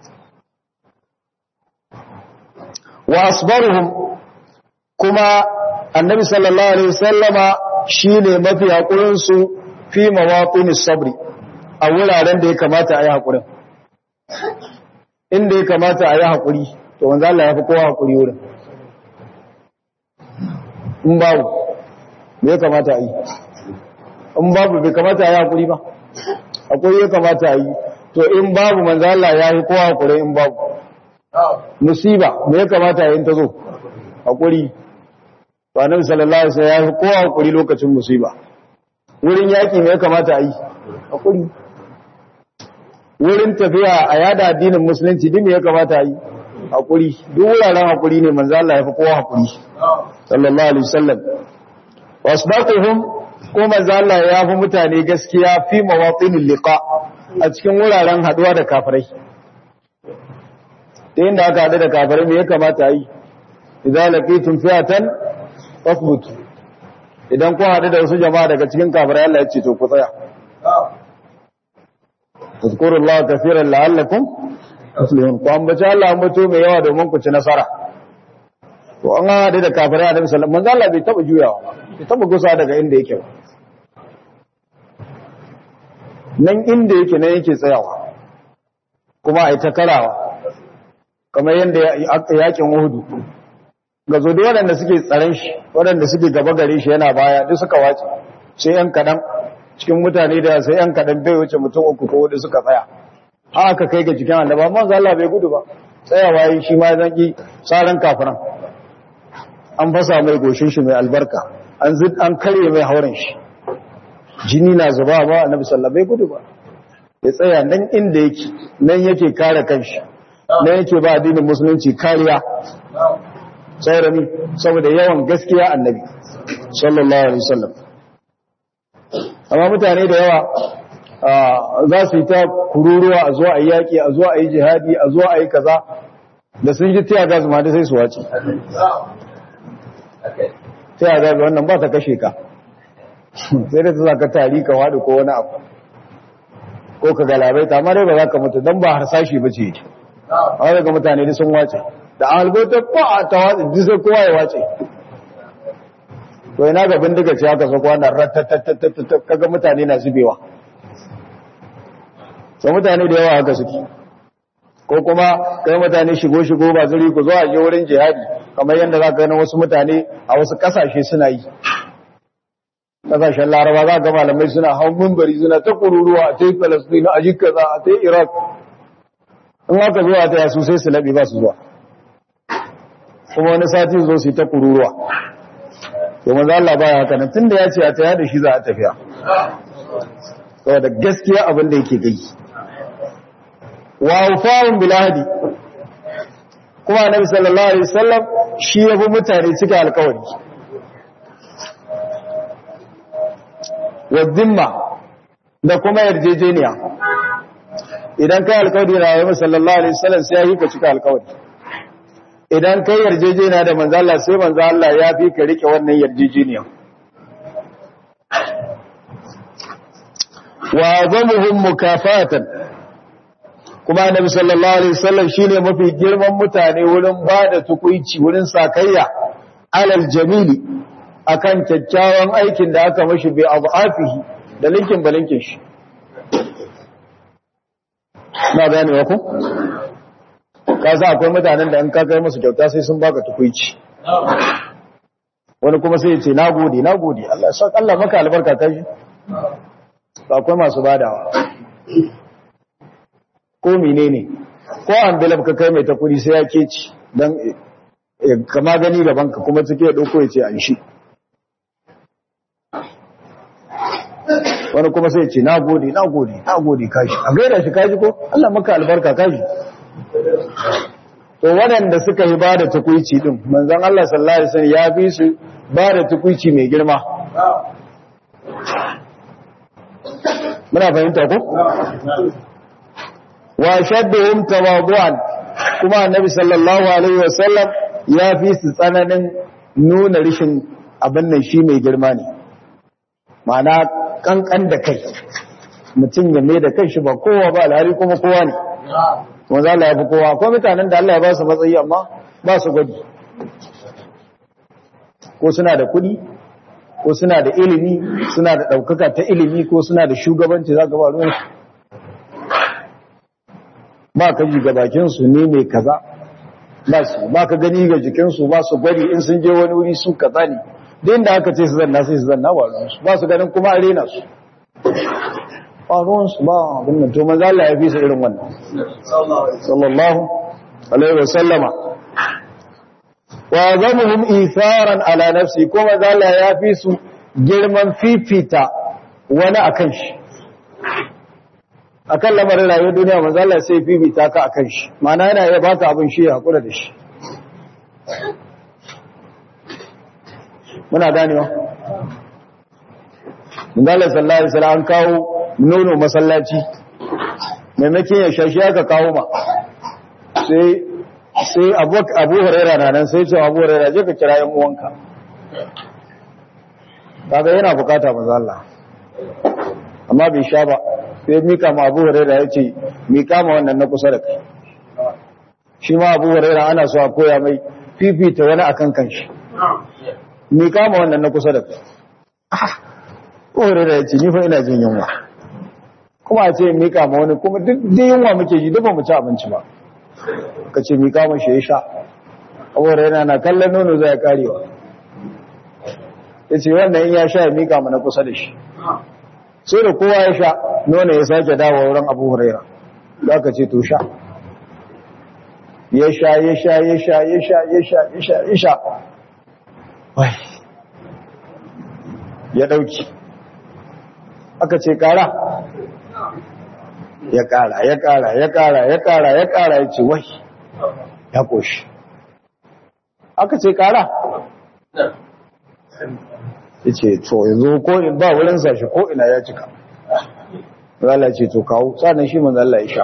wa asbaruhum kuma annabi sallallahu alaihi wasallama shine mafi hakurin su fi mawaqinis sabri a wuraren da ya kamata a yi haƙurin inda ya kamata a yi haƙuri to wanzu Allah ya fi kowa haƙuri wurin in babu me ya kamata a yi in babu bai kamata a yi haƙuri ba haƙuri ya kamata a yi to in babu manzo Allah ya fi kowa haƙuri in babu musiba me ya kamata a yi ta zo haƙuri to annabi sallallahu alaihi wasallam ya fi kowa haƙuri lokacin musiba wurin yaƙi me ya kamata a yi haƙuri wurin tafiya a yada addinin musulunci duk me ya kamata yi hakuri duk wuraren hakuri ne manzo Allah ya fi kowa hakuri sallallahu alaihi wasallam wasbaquhum ko manzo Allah ya fi mutane gaskiya fi mawatinil liqa a cikin wuraren haduwa da kafirai da inda aka hadu da kafirai me ya kamata yi idan laqitum fi'atan fasbutu idan ku hadu da wasu jama'a daga cikin kafirai Allah ya ce to ku tsaya tazkuru Allah kafiran la'allakum tuflihun ku ambaci Allah ambato mai yawa domin ku ci nasara to an hada da kafirai Annabi sallallahu alaihi wasallam Allah bai taba juyawa bai taba gusa daga inda yake ba nan inda yake nan yake tsayawa kuma ai ta karawa kamar yanda yakin Uhud ga zo da waɗanda suke tsaron shi waɗanda suke gaba gare shi yana baya duk suka wace sai yan kadan cikin mutane da sai yan kadan bai wuce mutum uku ko hudu suka tsaya haka kai ga cikin annaba amma Allah bai gudu ba tsayawa yi shi ma zaki tsaran kafiran an fasa mai goshin shi mai albarka an zid an karye mai hauren shi jini na zuba ba annabi sallallahu bai gudu ba ya tsaya nan inda yake nan yake kare kanshi nan yake ba addinin musulunci kariya saboda saboda yawan gaskiya annabi sallallahu alaihi wasallam amma mutane da yawa za su yi ta kururuwa a zuwa a yi yaƙi a zuwa a yi jihadi a zuwa a yi kaza da sun ji tiya gas ma da sai su wace tiya gas wannan ba ta kashe ka sai da ta za ka tari ka waɗi ko wani abu ko ka galabai ta amma dai ba za ka mutu don ba harsashi ba ce a daga mutane da sun wace da an halbota ko a ta wace duk sai kowa ya wace to ina ga bindiga ce haka sako wannan ratatatatata kaga mutane na zubewa so mutane da yawa haka suke ko kuma kai mutane shigo shigo ba zuri ku zo a je wurin jihadi kamar yadda za ka gani wasu mutane a wasu kasashe suna yi kasashen laraba za ga malamai suna hau mimbari suna ta kururuwa a ta yi falasdina a jikaza a ta yi iraq in haka zuwa ta yasu sai su laɓe ba su zuwa kuma wani sati zo su yi ta kururuwa to manzo Allah baya haka nan tunda ya ce a taya da shi za a tafiya saboda gaskiya abin da yake gai wa ufa'un bil ahdi kuma annabi sallallahu alaihi wasallam shi yabi mutane cika alƙawari wa dhimma da kuma yarjejeniya idan kai alƙawari na yabi sallallahu alaihi wasallam sai ya yi ka cika alƙawari idan kai yarjejeniya da manzo Allah sai manzo Allah ya fi ka rike wannan yarjejeniya wa azamuhum mukafatan kuma annabi sallallahu alaihi wasallam shine mafi girman mutane wurin bada tukuici wurin sakayya alal jamili akan kyakkyawan aikin da aka mashi bi afihi da linkin balinkin shi na gane wa ku ka sa akwai mutanen da in ka kai musu kyauta sai sun baka tukuici wani kuma sai ya ce nagode nagode Allah sa Allah maka albarka kai akwai masu badawa ko menene ko envelope ka kai mai ta kudi sai ya keci dan kama gani gaban ka kuma cike ya dauko ya ce an shi wani kuma sai ya ce nagode nagode nagode kashi a gaida shi kaji ko Allah maka albarka kashi to waɗanda suka yi ba da tukuici din manzon Allah sallallahu alaihi wasallam ya fi su ba da tukuici mai girma muna fahimta ko wa shadduhum tawadu'an kuma annabi sallallahu alaihi wasallam ya fi su tsananin nuna rishin abin nan shi mai girma ne ma'ana kankan da kai mutum ya mai da kai shi ba kowa ba alhari kuma kowa ne kuma za ya fi kowa akwai mutanen da Allah ya ba su matsayi amma ba su gwaji ko suna da kuɗi ko suna da ilimi suna da ɗaukaka ta ilimi ko suna da shugabanci za ka ba ruwan ba ka ji ga bakinsu ne mai kaza ba su ba ka gani ga jikinsu ba su gwari in sun je wani wuri su kaza ne din da aka ce su zanna sai su zanna ba ruwansu ba su ganin kuma arena su ba ruwansu ba abin nan to maza Allah ya fi su irin wannan sallallahu alaihi wa sallama wa zamuhum isaran ala nafsi kuma maza Allah ya fi su girman fifita wani akan shi akan lamarin rayuwar duniya manzo Allah sai fifita ka akan shi ma'ana yana iya baka abin shi ya hakura da shi muna ganewa manzo Allah sallallahu alaihi wasallam an kawo nono masallaci maimakon ya shashi aka kawo ma sai sai Abu Abu Hurairah na nan sai ce Abu Hurairah je ka kira yan uwanka kaga yana bukata manzo Allah amma bai sha ba sai mika ma abu huraira ya ce mika ma wannan na kusa da kai shi ma abu huraira ana so a koya mai fifita wani akan kanshi mika ma wannan na kusa da kai abu huraira ya ce ni fa ina jin yunwa kuma a ce mika ma wani kuma duk yunwa muke ji duk ba mu ci abinci ba ka ce mika ma shi ya sha abu huraira na kallon nono zai karewa ya ce wannan in ya sha ya mika ma na kusa da shi sai da kowa ya sha nuna ya sake dawa wurin abu huraira za ka ce to sha ya sha ya sha ya sha ya sha ya sha ya sha ya sha wai ya dauki aka ce kara ya kara ya kara ya kara ya kara ya kara ya ce wai ya koshi aka ce kara ya ce to yanzu ko in ba wurin sashi ko ina ya cika Allah ce to kawo tsanan shi manzo Allah ya sha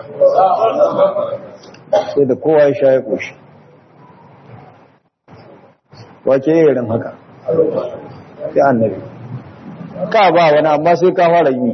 sai da kowa ya sha ya koshi wace irin haka sai annabi ka ba wani amma sai ka fara yi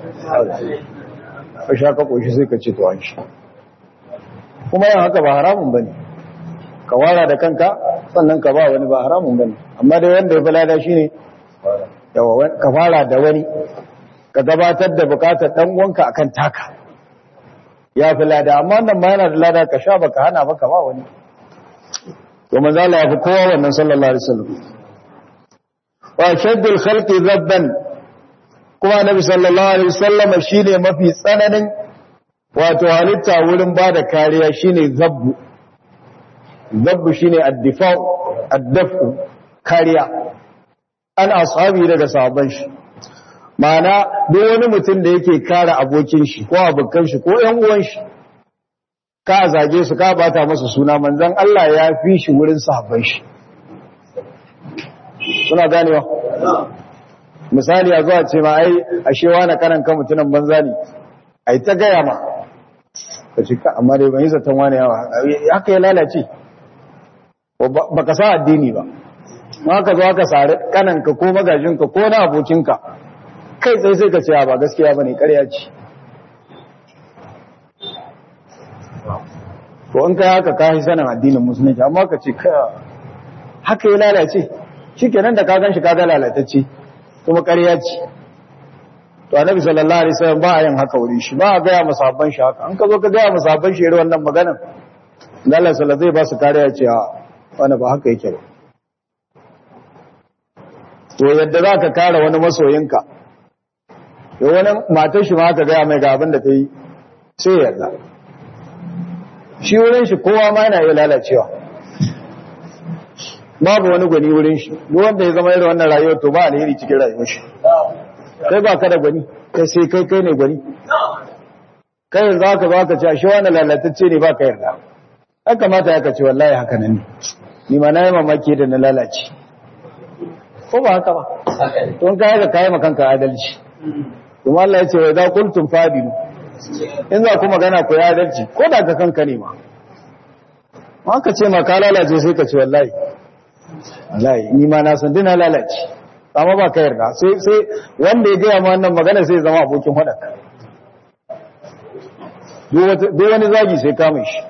ka sha ka koshi sai ka ce to an shi kuma yin haka ba haramun bane ka wara da kanka sannan ka ba wani ba haramun bane amma dai wanda ya fi lada shine ka fara da wani ka gabatar da bukatar dan uwanka akan taka ya fi lada amma wannan ma yana da lada ka sha baka hana baka ba wani to manzo Allah ya fi kowa wannan sallallahu alaihi wasallam wa shaddul khalqi zabban kuma nabi sallallahu alaihi wasallam shine mafi tsananin wato halitta wurin bada kariya shine zabbu zabbu shine ad-difa' ad-daf'u kariya an ashabi daga sahabban shi ma'ana duk wani mutum da yake kare abokin shi ko abokan shi ko ƴan uwan shi ka zage su ka bata masa suna manzon Allah ya fi shi wurin sahabban shi suna ganewa misali a zuwa ce ma ai ashe wani karan kan mutunan banza ne ai ta gaya ma ka ce amma dai ban yi zaton wani yawa haka ya lalace ba ka sa addini ba ma ka zo aka sari kananka ko magajinka ko na abokinka kai tsaye sai ka ce ba gaskiya ba ne ƙarya ce to in kai haka ka yi sanin addinin musulunci amma ka ce ka haka ya lalace shikenan da ka gan shi ka ga lalatacce kuma ƙarya ce to annabi sallallahu alaihi wasallam ba a yin haka wurin shi ba a gaya musabban shi haka an ka zo ka gaya musabban shi irin wannan maganar Allah sallallahu zai ba su kariya ce a wani ba haka yake ba to yadda za ka kare wani masoyinka da wani matar shi ma aka gaya mai ga abin da ta yi sai yarda shi wurin shi kowa ma yana iya lalacewa babu wani gwani wurin shi duk wanda ya zama irin wannan rayuwar to ba alheri cikin rayuwar shi kai ba ka da gwani kai sai kai kai ne gwani kai yanzu haka za ka ce shi wani lalatacce ne ba ka yarda an kamata ya ce wallahi haka nan ne ni ma na yi mamaki da na lalace ko ba haka ba don ka haka kayi makanka adalci kuma Allah ya ce wai za kuntum fadilu in za ku magana ku ya adalci ko da ka kanka ne ma ma ka ce ma ka lalace sai ka ce wallahi wallahi ni ma na san dina lalace amma ba ka yarda sai sai wanda ya gaya ma wannan magana sai zama abokin hadaka duk wani zagi sai kama shi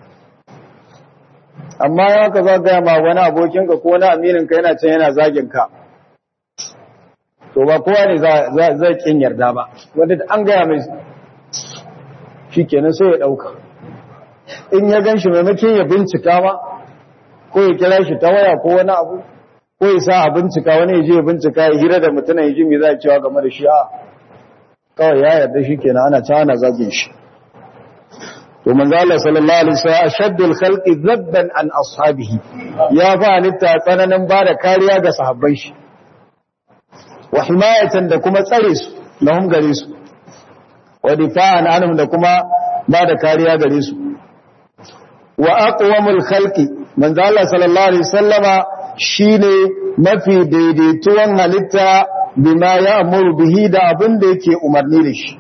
amma ya ka za gaya ma wani abokinka ko wani amininka yana can yana zagin ka to ba kowa ne zai kin yarda ba wanda an gaya mai shi kenan sai ya ɗauka in ya gan shi maimakon ya bincika ma ko ya kira shi ta waya ko wani abu ko ya sa a bincika wani ya je ya bincika ya hira da mutum ya ji mai za a cewa game da shi a kawai ya yarda shi kenan ana can ana zagin shi to manzo Allah sallallahu alaihi wasallam ashaddul khalqi zabban an ashabihi ya fa halitta tsananin bada kariya ga sahabbai shi wa himayatan da kuma tsare su lahum gare su wa difa'an anhum da kuma bada kariya gare su wa aqwamul khalqi manzo Allah sallallahu alaihi wasallama shine mafi daidaituwan halitta bima ya amuru bihi da abin da yake umarni da shi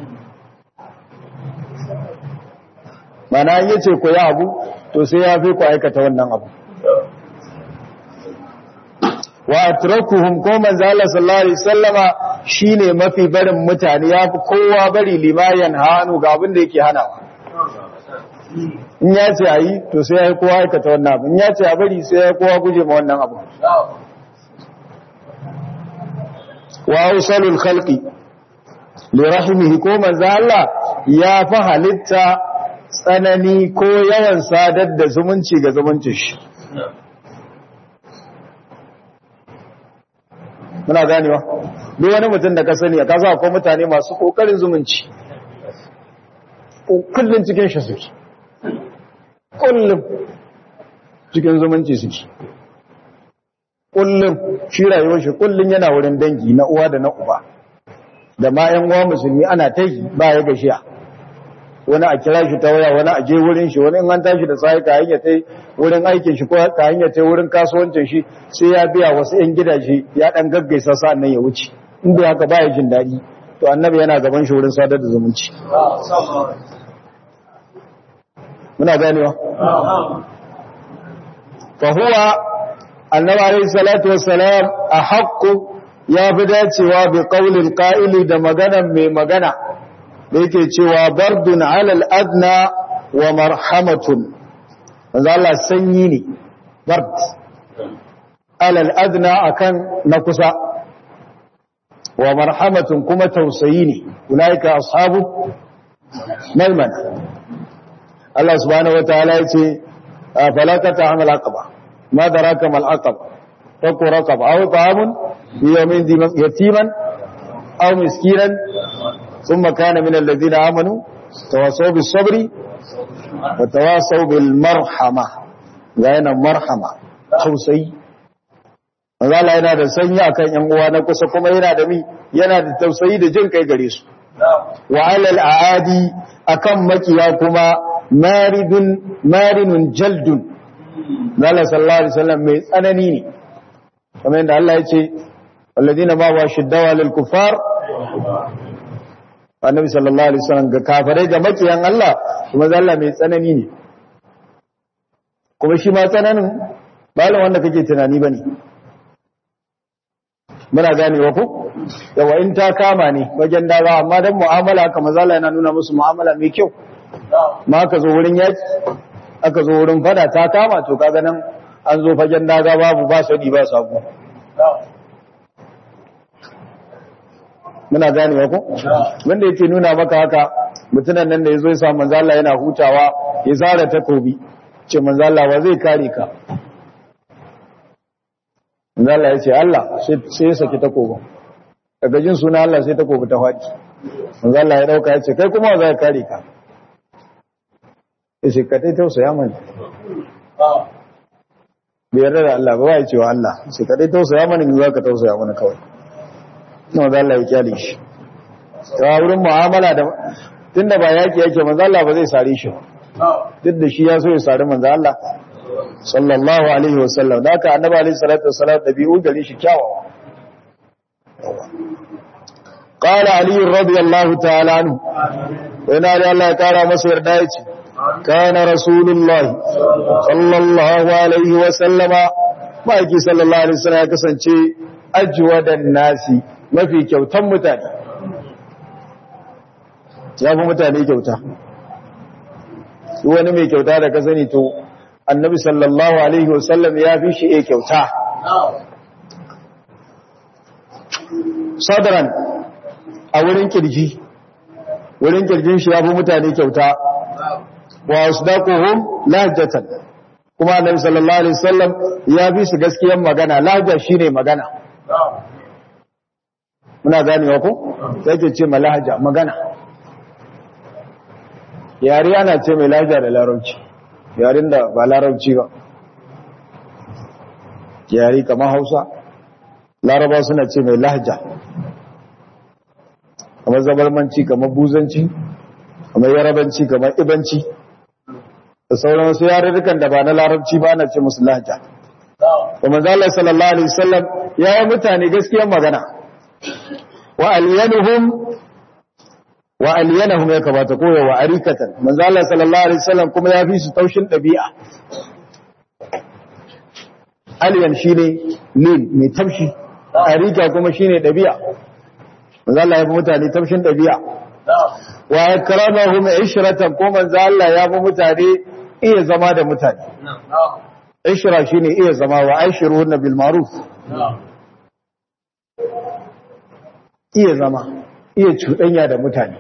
mana ya ce ku yi abu to sai ya fi ku aikata wannan abu wa atrakuhum ko manzo Allah sallallahu alaihi wasallama shine mafi barin mutane ya fi kowa bari limayan hanu ga abin da yake hanawa in ya ce ayi to sai ya yi kowa aikata wannan abu in ya ce a bari sai ya yi kowa guje ma wannan abu wa ausalul khalqi li rahimihi ko manzo Allah ya fi halitta tsanani ko yawan sadar da zumunci ga zumuncin shi muna ganewa duk wani mutum da ka sani a kasa akwai mutane masu kokarin zumunci kullum cikin shi suke kullum cikin zumunci suke kullum shi rayuwar shi kullum yana wurin dangi na uwa da na uba da ma yan uwa musulmi ana ta yi ba ya gashiya wani a kira shi ta waya wani a je wurin shi wani in an tashi da sai ka hanya ta wurin aikin shi ko ka hanya ta wurin kasuwancin shi sai ya biya wasu yan gidaje ya dan gaggaisa sa'an nan ya wuce in bai haka baya jin daɗi to annabi yana gaban shi wurin sadar da zumunci muna ganewa fa huwa annabi alayhi salatu wassalam a haqqu ya fi dacewa bi qaulil qa'ili da maganan mai magana da yake cewa bardun alal adna wa marhamatun manzo Allah sanyi ne bard alal adna akan na kusa wa marhamatun kuma tausayi ne ulaika ashabu malman Allah subhanahu wataala yace falakata amal aqaba ma daraka mal aqaba fakku raqaba aw ta'amun yawmin yatiman aw miskinan ثم كان من الذين آمنوا تواصوا بالصبر وتواصوا بالمرحمة غاينا مرحمة توسي Allah yana da sanya akan ƴan uwa na kusa kuma yana da mi yana da tausayi da jin kai gare su wa alal aadi akan makiya kuma maridun marinun jaldun Allah sallallahu alaihi wasallam mai tsanani ne kamar yadda Allah ya ce alladina ma wa shiddawa lil kuffar annabi sallallahu alaihi wasallam ga kafirai ga makiyan Allah kuma Allah mai tsanani ne kuma shi ma tsananin balin wanda kake tunani bane muna ganewa ko yawa in ta kama ne wajen daga amma dan mu'amala haka manzo Allah yana nuna musu mu'amala mai kyau ma ka zo wurin yaki aka zo wurin fada ta kama to kaga nan an zo fagen daga babu ba sani ba sabo muna gane ko wanda yake nuna maka haka mutunan nan da yazo ya sa manzo Allah yana hutawa ya zara takobi ce manzo Allah wa zai kare ka manzo Allah ya ce Allah sai ya saki takobin daga jin suna Allah sai takobi ta faɗi manzo Allah ya dauka ya ce kai kuma za ka kare ka ya ce ka tai tausaya mana bai yarda da Allah ba ya ce wa Allah sai ka tai tausaya mana ni za ka tausaya mana kawai na manzo Allah ya kyale shi ta wurin mu'amala da tunda ba yaki yake manzo Allah ba zai sare shi duk da shi ya so ya sare manzo Allah sallallahu alaihi wasallam da haka annabi alaihi salatu wasallam dabi'u gare shi kyawawa قال علي رضي الله تعالى عنه وإنا الله تعالى مصير دايتي كان رسول الله صلى الله عليه وسلم ما يكي صلى الله عليه وسلم كسنشي أجود الناس ما في كوتا متاني ya fi mutane kyauta wani mai kyauta da ka sani to annabi sallallahu alaihi wasallam ya fi shi e kyauta sadaran a wurin kirji wurin kirjin shi ya fi mutane kyauta wa asdaquhum lahjatan kuma annabi sallallahu alaihi wasallam ya fi su gaskiyar magana lahja shine magana muna ganewa ko sai ke ce malahja magana yare ana ce mai lahja da larabci yaren da ba larabci ba yare kamar Hausa laraba suna ce mai lahja kamar zabarmanci kamar buzanci kamar yarabanci kamar ibanci da sauran wasu yarurrukan da ba na larabci ba na ce musu lahja kuma zala sallallahu alaihi wasallam ya yi mutane gaskiyar magana wa aliyanuhum wa aliyanahum ya kamata koya wa arikatan manzo Allah sallallahu alaihi wasallam kuma ya fi su taushin dabi'a aliyan shine lin mai taushi arika kuma shine dabi'a manzo Allah ya fi mutane taushin dabi'a wa akramahum ishratan ko manzo Allah ya fi mutane iya zama da mutane ishra shine iya zama wa aishiruhunna bil ma'ruf iya zama iya cuɗanya da mutane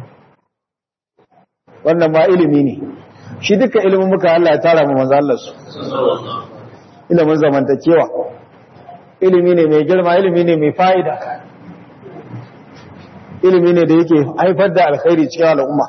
wannan ma ilimi ne shi duka ilimin muka Allah ya tara mu manzo Allah su ilimin zamantakewa ilimi ne mai girma ilimi ne mai fa'ida ilimi ne da yake haifar da alkhairi cikin al'umma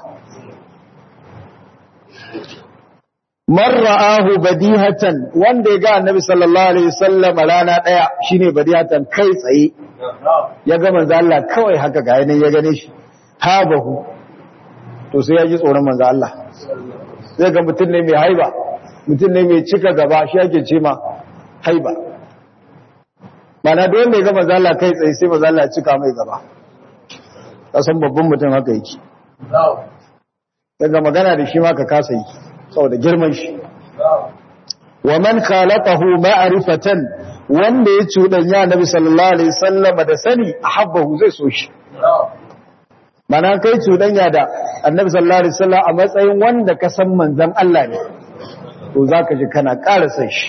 man ra'ahu badihatan wanda ya ga annabi sallallahu alaihi wasallam rana daya shine badihatan kai tsaye ya ga manzo Allah kawai haka ga yanin ya gane shi habahu to sai ya ji tsoron manzo Allah zai ga mutum ne mai haiba mutum ne mai cika gaba shi ake ce ma haiba mana da wanda ya ga manzo Allah kai tsaye sai manzo Allah ya cika mai gaba kasan babban mutum haka yake daga magana da shi ma ka kasa yi saboda girman shi wa man khalaqahu ma'rifatan wanda ya cuɗanya Nabi sallallahu alaihi wasallam da sani ahabbahu zai so shi mana kai cuɗanya da Annabi sallallahu alaihi wasallam a matsayin wanda ka san manzon Allah ne to zaka ji kana ƙara san shi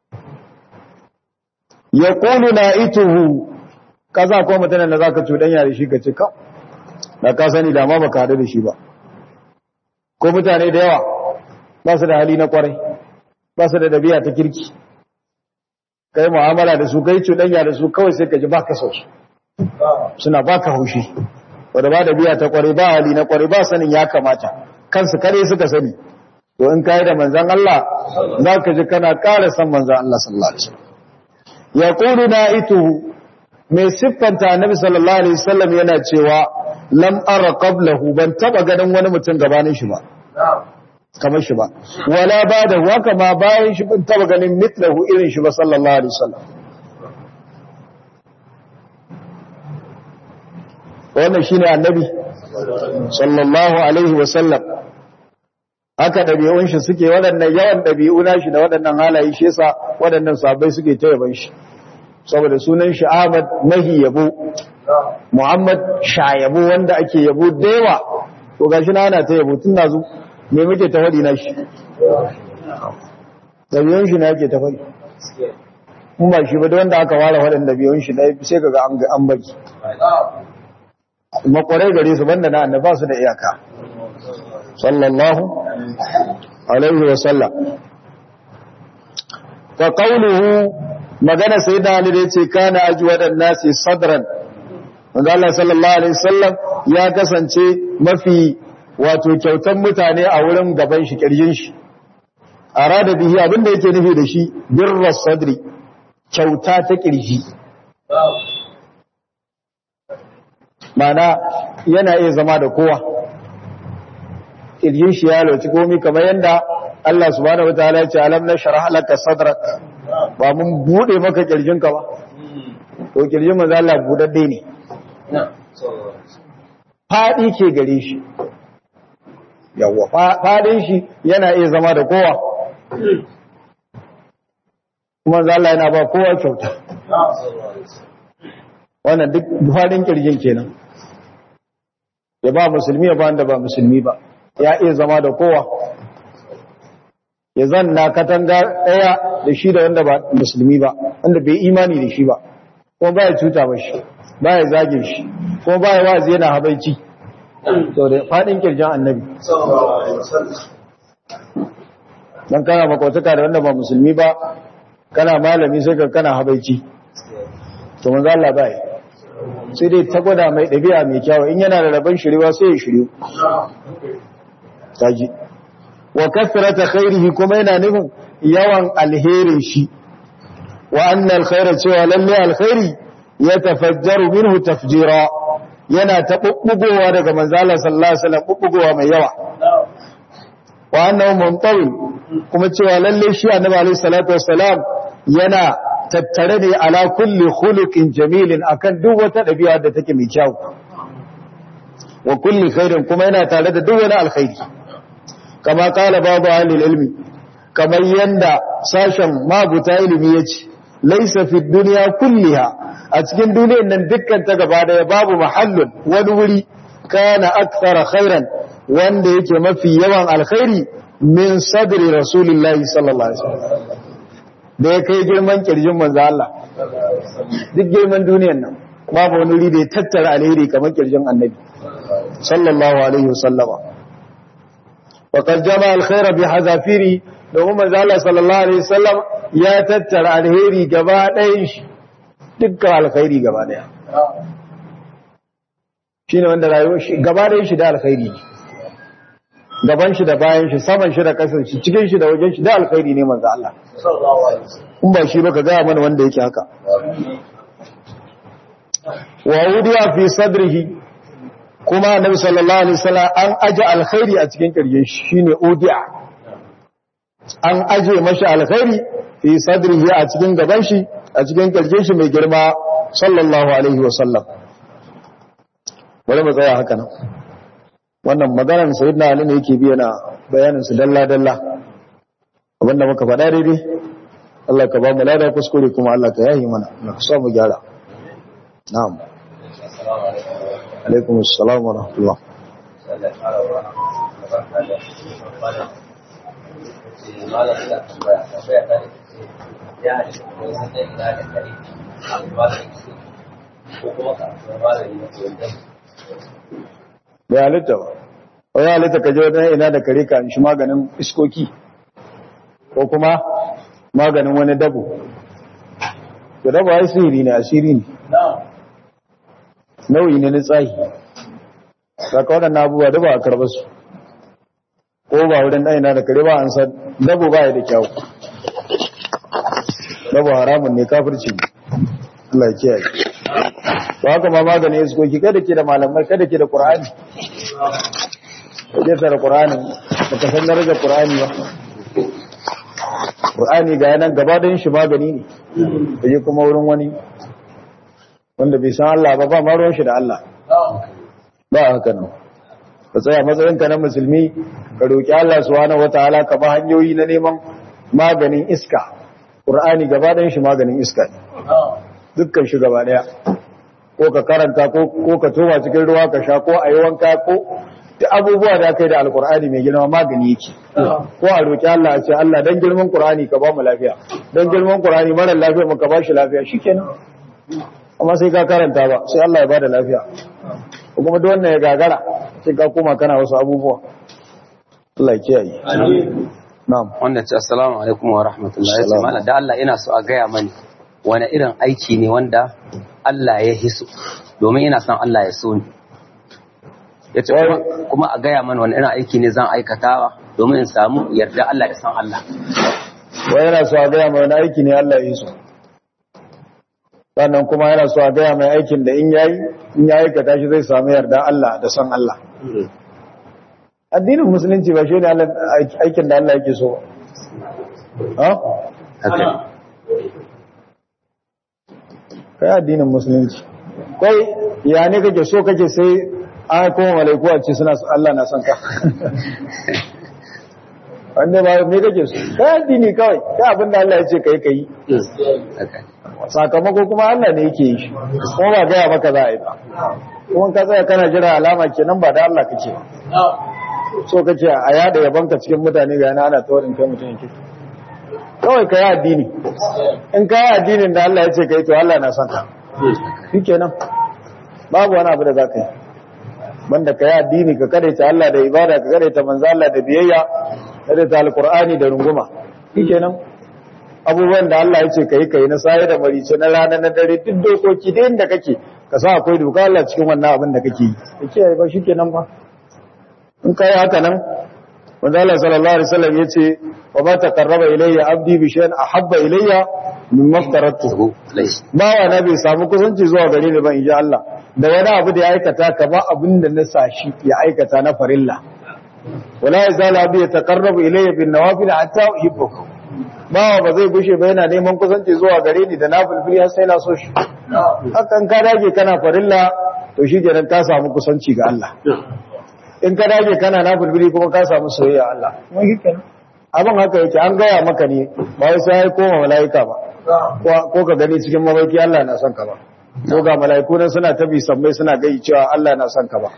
yaqulu la'ituhu kaza ko mutanen da zaka cuɗanya da shi ka ce ka da ka sani da ma baka hadu da shi ba ko mutane da yawa ba su da hali na kwarai ba su da dabi'a ta kirki kai mu'amala da su kai cuɗanya da su kawai sai ka ji baka so su suna baka haushi wanda ba dabi'a ta kwarai ba hali na kwarai ba sanin ya kamata kansu kare suka sani to in kai da manzon Allah za ka ji kana ƙara san manzon Allah sallallahu alaihi wasallam yaqulu na'ituhu mai siffanta annabi sallallahu alaihi wasallam yana cewa lam ara qablahu ban taba ganin wani mutum gabanin shi ba kamar shi ba wala ba da haka ma bayan shi ban taba ganin mitlahu irin shi ba sallallahu alaihi wasallam wannan shine annabi sallallahu alaihi wasallam haka dabi'un shi suke waɗannan yawan dabi'u na shi da waɗannan halaye shi yasa waɗannan sabai suke ta yaban shi saboda sunan shi Ahmad mahi yabo Muhammad shayabo wanda ake yabo da yawa to gashi na ana ta yabo tun nazu me muke ta faɗi na shi ɗabi'un shi na yake ta fari in ba shi ba da wanda aka ware waɗanda ɗabi'un shi na sai ka ga an baki makwarai gare su banda na annaba su da iyaka sallallahu alaihi wa sallam fa qawluhu magana sayyidina ali da yace kana ajwadan nasi sadran manzo Allah sallallahu alaihi wasallam ya kasance mafi wato kyautan mutane a wurin gaban shi kirjin shi arada bihi abinda yake nufi da shi birras sadri kyauta ta kirji mana yana iya zama da kowa kirjin shi ya lauci komi kamar yadda Allah subhanahu wataala ya ce alam nashrah laka sadrak ba mun bude maka kirjinka ba to kirjin manzo Allah budadde ne faɗi ke gare shi yawwa faɗin shi yana iya zama da kowa kuma Allah yana ba kowa kyauta wannan duk faɗin kirjin kenan ya ba musulmi ya ba wanda ba musulmi ba ya iya zama da kowa ya zanna katanga ɗaya da shi da wanda ba musulmi ba wanda bai imani da shi ba kuma ba ya cuta ba shi ba ya zage shi kuma ba ya wazi yana habaici sau da faɗin kirjin annabi don kana makwataka da wanda ba musulmi ba kana malami sai ka kana habaici to manzo Allah bai sai dai ta gwada mai ɗabi'a mai kyawu in yana da rabon shiriwa sai ya shiryu taji wa kasrata khairihi kuma yana nufin yawan alherin shi wa anna alkhaira cewa lalle alkhairi ya tafajjaru minhu tafjira yana ta bubbugowa daga manzala sallallahu alaihi wasallam bubbugowa mai yawa wa annahu muntawil kuma cewa lalle shi annabi alaihi salatu wassalam yana tattare ne ala kulli khuluqin jamilin akan duk wata dabi'a da take mai kyau wa kulli khairin kuma yana tare da duk wani alkhairi kama kala babu ahli ilmi kamar yanda sashen mabuta ilimi yace laysa fi dunya kulliha a cikin duniyar nan dukkan ta gaba daya babu mahallun wani wuri kana akthara khairan wanda yake mafi yawan alkhairi min sadri rasulillahi sallallahu alaihi wasallam da ya kai girman kirjin manzo Allah duk girman duniyar nan babu wani wuri da ya tattara alheri kamar kirjin annabi sallallahu alaihi wasallama wa qad jama'a alkhaira bi hazafiri domin manzo Allah sallallahu alaihi wasallam ya tattara alheri gaba ɗayan shi dukkan alkhairi gaba ɗaya shine wanda rayuwar shi gaba ɗayan shi da alkhairi ne gaban shi da bayan shi saman shi da kasan shi cikin shi da wajen shi da alkhairi ne manzo Allah in ba shi ba ka gaya mana wanda yake haka wa wudiya fi sadrihi kuma annabi sallallahu alaihi wasallam an aje alkhairi a cikin kirjin shi shine udiya an aje mashi alkhairi fi sadrihi a cikin gaban shi a cikin kirjin shi mai girma sallallahu alaihi wasallam bari mu tsaya haka nan wannan maganar sayyidina ali ne yake biya na bayanin su dalla dalla abinda muka faɗa daidai Allah ka ba mu lada kuskure kuma Allah ka yayi mana Allah ka sa mu gyara na'am alaikum assalam wa rahmatullah bai halitta ba wani halitta ka je wajen ina da kare ka shi maganin iskoki ko kuma maganin wani dabo da dabo ya sihiri ne asiri ne nauyi ne na tsahi saka waɗannan abubuwa da ba a karɓar su ko ba wurin ɗaya na da kare ba an san dabo ba ya da kyau dabo haramun ne kafirci ne Allah ya kiyaye ba haka ma maganin iskoki kada ke da malamai kada ke da ƙur'ani kaje tare Qur'ani baka san darajar Qur'ani ba Qur'ani ga yanan gaba da shi magani ne kaje kuma wurin wani wanda bai san Allah ba ba ma ruwan shi da Allah ba haka nan ka tsaya matsayin ka na musulmi ka roki Allah subhanahu wataala ka ba hanyoyi na neman maganin iska Qur'ani gaba da shi maganin iska ne dukkan shi gaba daya ko ka karanta ko ka toma cikin ruwa ka sha ko a yi wanka ko duk abubuwa da aka yi da alkur'ani mai girma magani yake ko a roƙi Allah a ce Allah dan girman qur'ani ka ba mu lafiya dan girman qur'ani mara lafiya mu ka ba shi lafiya shikenan amma sai ka karanta ba sai Allah ya bada lafiya kuma duk wannan ya gagara sai ka koma kana wasu abubuwa Allah ya kiyaye na'am wanda ce assalamu alaikum wa rahmatullahi ya ce mana da Allah ina so a gaya mani wani irin aiki ne wanda Allah ya hiso domin ina son Allah ya so ni ya ce kuma a gaya mani wani irin aiki ne zan aikatawa domin in samu yarda Allah ya san Allah wai yana so a gaya mai wani aiki ne Allah ya yi so sannan kuma yana so a gaya mai aikin da in yayi in ya aikata shi zai samu yarda Allah da san Allah addinin musulunci ba shi ne aikin da Allah yake so ha haka kai addinin musulunci kai ya ne kake so kake sai an kuma malaiku a ce suna Allah na son ka wanda ba me kake so kai addini kawai kai abinda Allah ya ce kai kai haka sakamako kuma Allah ne yake yi shi kuma ba gaya maka za a yi ba kuma ka tsaya kana jira alama kenan ba da Allah kake ba so kake a yada yabanka cikin mutane ga yana ana taurin kai mutum yake kawai ka yi addini in ka yi addinin da Allah ya ce kai to Allah na son ka shi kenan babu wani abu da za ka yi banda ka yi addini ka kadaita Allah da ibada ka kadaita manzo Allah da biyayya kadaita alqur'ani da runguma shi kenan abubuwan da Allah ya ce kai kai na saye da marice na rana na dare duk dokoki da inda kake ka sa akwai doka Allah cikin wannan abin da kake yi kake ba shi kenan ba in kai haka nan manzo Allah sallallahu alaihi wasallam yace wa ba taqarraba ilayya abdi bi shay'in ahabba ilayya mimma aftaratuhu bawa na bai samu kusanci zuwa gare ni ba inji Allah da wani abu da ya aikata kama abin da na sashi ya aikata na farilla wala yazal abdi yataqarrabu ilayya bin nawafil hatta uhibbuhu bawa ba zai gushe ba yana neman kusanci zuwa gare ni da nafilfili har sai na so shi hakan ka dage kana farilla to shi kenan ka samu kusanci ga Allah in ka dage kana na bulbuli kuma ka samu soyayya Allah kuma kenan abin haka yake an gaya maka ne ba wai sai koma mala'ika ba ko ka gani cikin mabarki Allah na son ka ba ko ga mala'iku nan suna tabi sammai suna gai cewa Allah na son ka ba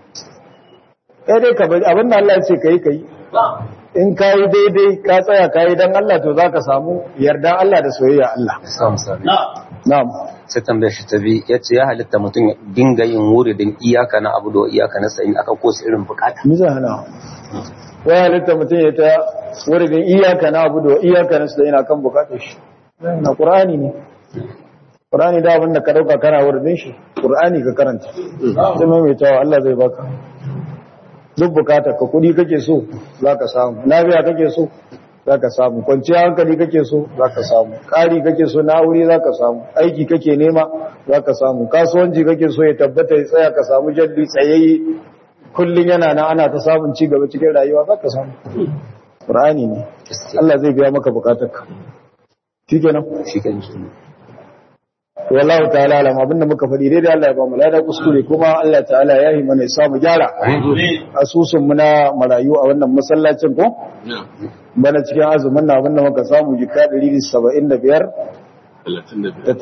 kai dai ka bari abin da Allah ya ce kai kai in ka yi daidai ka tsaya ka yi don Allah to za ka samu yarda Allah da soyayya Allah na'am sai tambayar shi ta bi ya ce ya halitta mutum ya dinga yin wuridin iyaka na abu da iyaka na sa'in aka kosa irin bukata Misa hana wa halitta mutum ya ta wuridin iyaka na abu da iyaka na sa'in akan bukatar shi na ƙur'ani ne ƙur'ani da abin da ka ɗauka kana wuridin shi ƙur'ani ka karanta sai maimaitawa Allah zai baka duk bukatar ka kudi kake so za ka samu lafiya kake so za ka samu kwanciyar hankali kake so za ka samu ƙari kake so na aure za ka samu aiki kake nema za ka samu kasuwanci kake so ya tabbata ya tsaya ka samu jalli tsayayye kullum yana nan ana ta samun ci gaba cikin rayuwa za ka samu ƙur'ani ne Allah zai biya maka bukatarka shi kenan shi kan shi wallahu ta'ala alam abinda muka faɗi dai da Allah ya ba mu lada kuskure kuma Allah ta'ala ya yi mana ya samu gyara asusun mu na marayu a wannan masallacin ko bana cikin azumin na abinda muka samu jika 175 da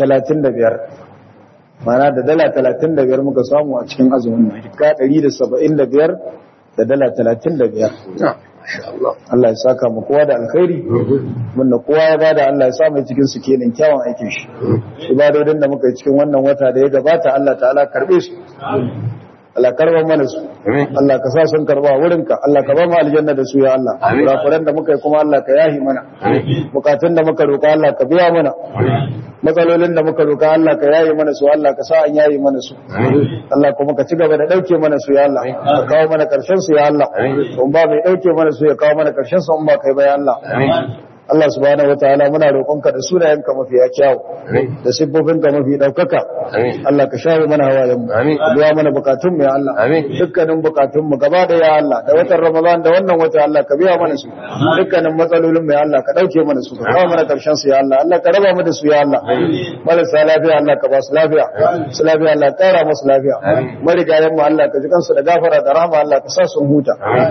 35 mana da dala 35 muka samu a cikin azumin na jika 175 da dala 35 Allah ya saka mu kowa da alkhairi wanda kowa ya bada Allah ya sa mai cikin su kenan kyawun aikin shi ibadodin da muka yi cikin wannan wata da ya gabata Allah ta'ala karbe su Allah karba mana su Allah ka sa sun karba wurinka Allah ka ba mu aljanna da su ya Allah kurakuran da muka yi kuma Allah ka yahi mana bukatun da muka roka Allah ka biya mana matsalolin da muka roka Allah ka yayi mana su Allah ka sa an yayi mana su Allah kuma ka ci gaba da dauke mana su ya Allah ka kawo mana karshen su ya Allah kun ba mai dauke mana su ya kawo mana karshen su in ba kai ba ya Allah Allah subhanahu wataala muna roƙonka da sunayenka mafi kyau da siffofinka mafi daukaka Allah ka shawo mana hawayen mu ka biya mana bukatun mu ya Allah dukkanin bukatun mu gaba da ya Allah da watan Ramadan da wannan wata Allah ka biya mana su dukkanin matsalolin mu ya Allah ka dauke mana su ka kawo mana karshen su ya Allah Allah ka raba mu da su ya Allah marasa lafiya Allah ka ba su lafiya su lafiya Allah ka kara musu lafiya marigayen mu Allah ka ji kansu da gafara da rahama Allah ka sa sun huta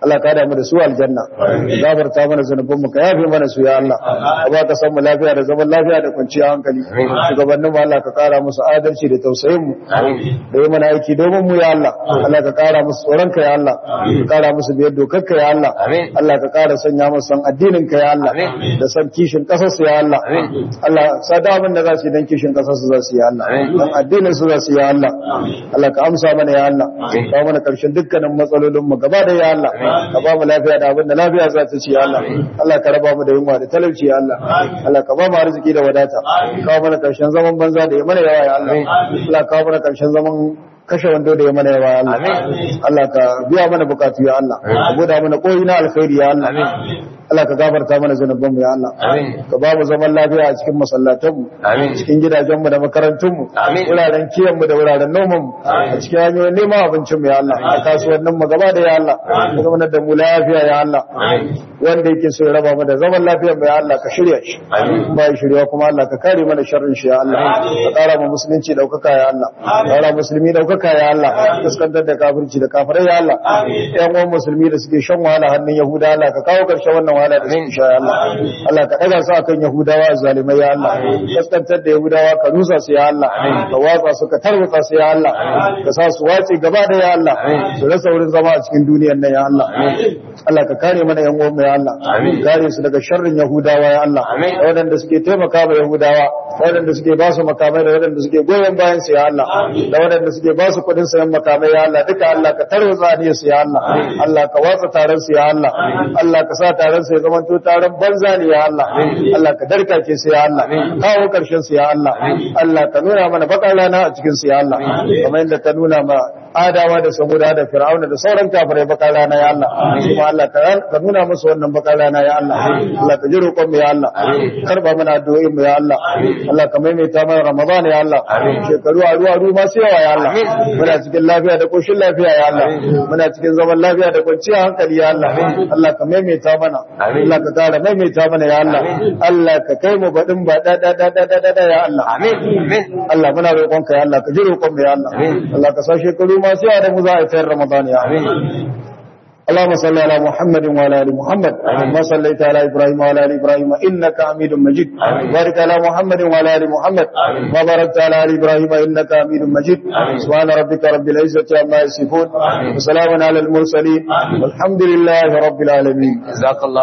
Allah ka da mu da su aljanna gafarta mana zanubin mu ka yafe mana su ya Allah ka ba ka san mu lafiya da zaman lafiya da kwanciyar hankali shugabannin mu Allah ka kara musu adalci da tausayin mu da yi mana aiki domin mu ya Allah Allah ka kara musu tsoron ka ya Allah ka kara musu biyar dokar ka ya Allah Allah ka kara sanya musu san addinin ka ya Allah da san kishin kasar su ya Allah Allah sada abin da za su yi dan kishin kasar su za su yi Allah dan addinin su za su yi Allah Allah ka amsa mana ya Allah ka mana karshen dukkanin matsalolin mu gaba da ya Allah ka ba mu lafiya da abin da lafiya za ta ci ya Allah Allah ka raba mu da yunwa da talauci ya Allah Allah ka ba mu arziki da wadata ka mana karshen zaman banza da ya mana yawa ya Allah Allah ka mana karshen zaman kashe wando da ya mana yawa ya Allah Allah ka biya mana bukatu ya Allah ka buɗa mana koyi na alkhairi ya Allah Allah ka gafarta mana zanubanmu ya Allah ka ba mu zaman lafiya a cikin masallatanmu cikin gidajenmu da makarantunmu wuraren kiyanmu da wuraren nomanmu a cikin hanyoyin neman abincinmu ya Allah a kasuwannin mu gaba da ya Allah ka zama da mu lafiya ya Allah wanda yake so ya raba mu da zaman lafiyar mu ya Allah ka shirya shi ba ya shirya kuma Allah ka kare mana sharrin shi ya Allah ka kara mu musulunci daukaka ya Allah ka kara musulmi daukaka ya Allah fuskantar da kafirci da kafirai ya Allah yan uwan musulmi da suke shan wahala hannun yahuda Allah ka kawo karshen wannan wahala da suke sha ya Allah Allah ka daga su akan yahudawa zalimai ya Allah fuskantar da yahudawa ka nusa su ya Allah ka watsa su ka tarwatsa su ya Allah ka sa su wace gaba da ya Allah su rasa wurin zama a cikin duniyar nan ya Allah Allah ka kare mana yan uwan mu ya Allah kare su daga sharrin yahudawa ya Allah da waɗanda suke taimaka ma yahudawa da waɗanda suke ba su makamai da waɗanda suke goyon bayan su ya Allah da waɗanda suke ba su kuɗin sayan makamai ya Allah duka Allah ka tarwatsa ne su ya Allah Allah ka watsa taron su ya Allah Allah ka sa taron su ya zama to taron banza ne ya Allah Allah ka darkace su ya Allah kawo karshen su ya Allah Allah ka nuna mana bakar rana a cikin su ya Allah kamar yadda ka nuna ma adawa da samuda da fir'auna da sauran kafirai bakar rana ya Allah kuma Allah ka nuna musu wannan bakar rana ya Allah Allah ka ji roƙon mu ya Allah karba mana addu'o'in mu ya Allah Allah ka maimaita mana Ramadan ya Allah shekaru a ruwa ruwa masu yawa ya Allah muna cikin lafiya da koshin lafiya ya Allah muna cikin zaman lafiya da kwanciyar hankali ya Allah Allah ka maimaita mana Allah ka kara maimaita mana ya Allah Allah ka kai mu baɗin ba da da da da da da ya Allah Allah muna roƙon ka ya Allah ka ji roƙon mu ya Allah Allah ka sa shekaru masu yawa da mu za a fayar Ramadan ya اللهم صل على محمد وعلى ال محمد كما صليت على ابراهيم وعلى ال ابراهيم انك حميد مجيد بارك على محمد وعلى ال محمد وبارك على ال ابراهيم انك حميد مجيد سبحان ربك رب العزه عما يصفون وسلام على المرسلين والحمد لله رب العالمين جزاك الله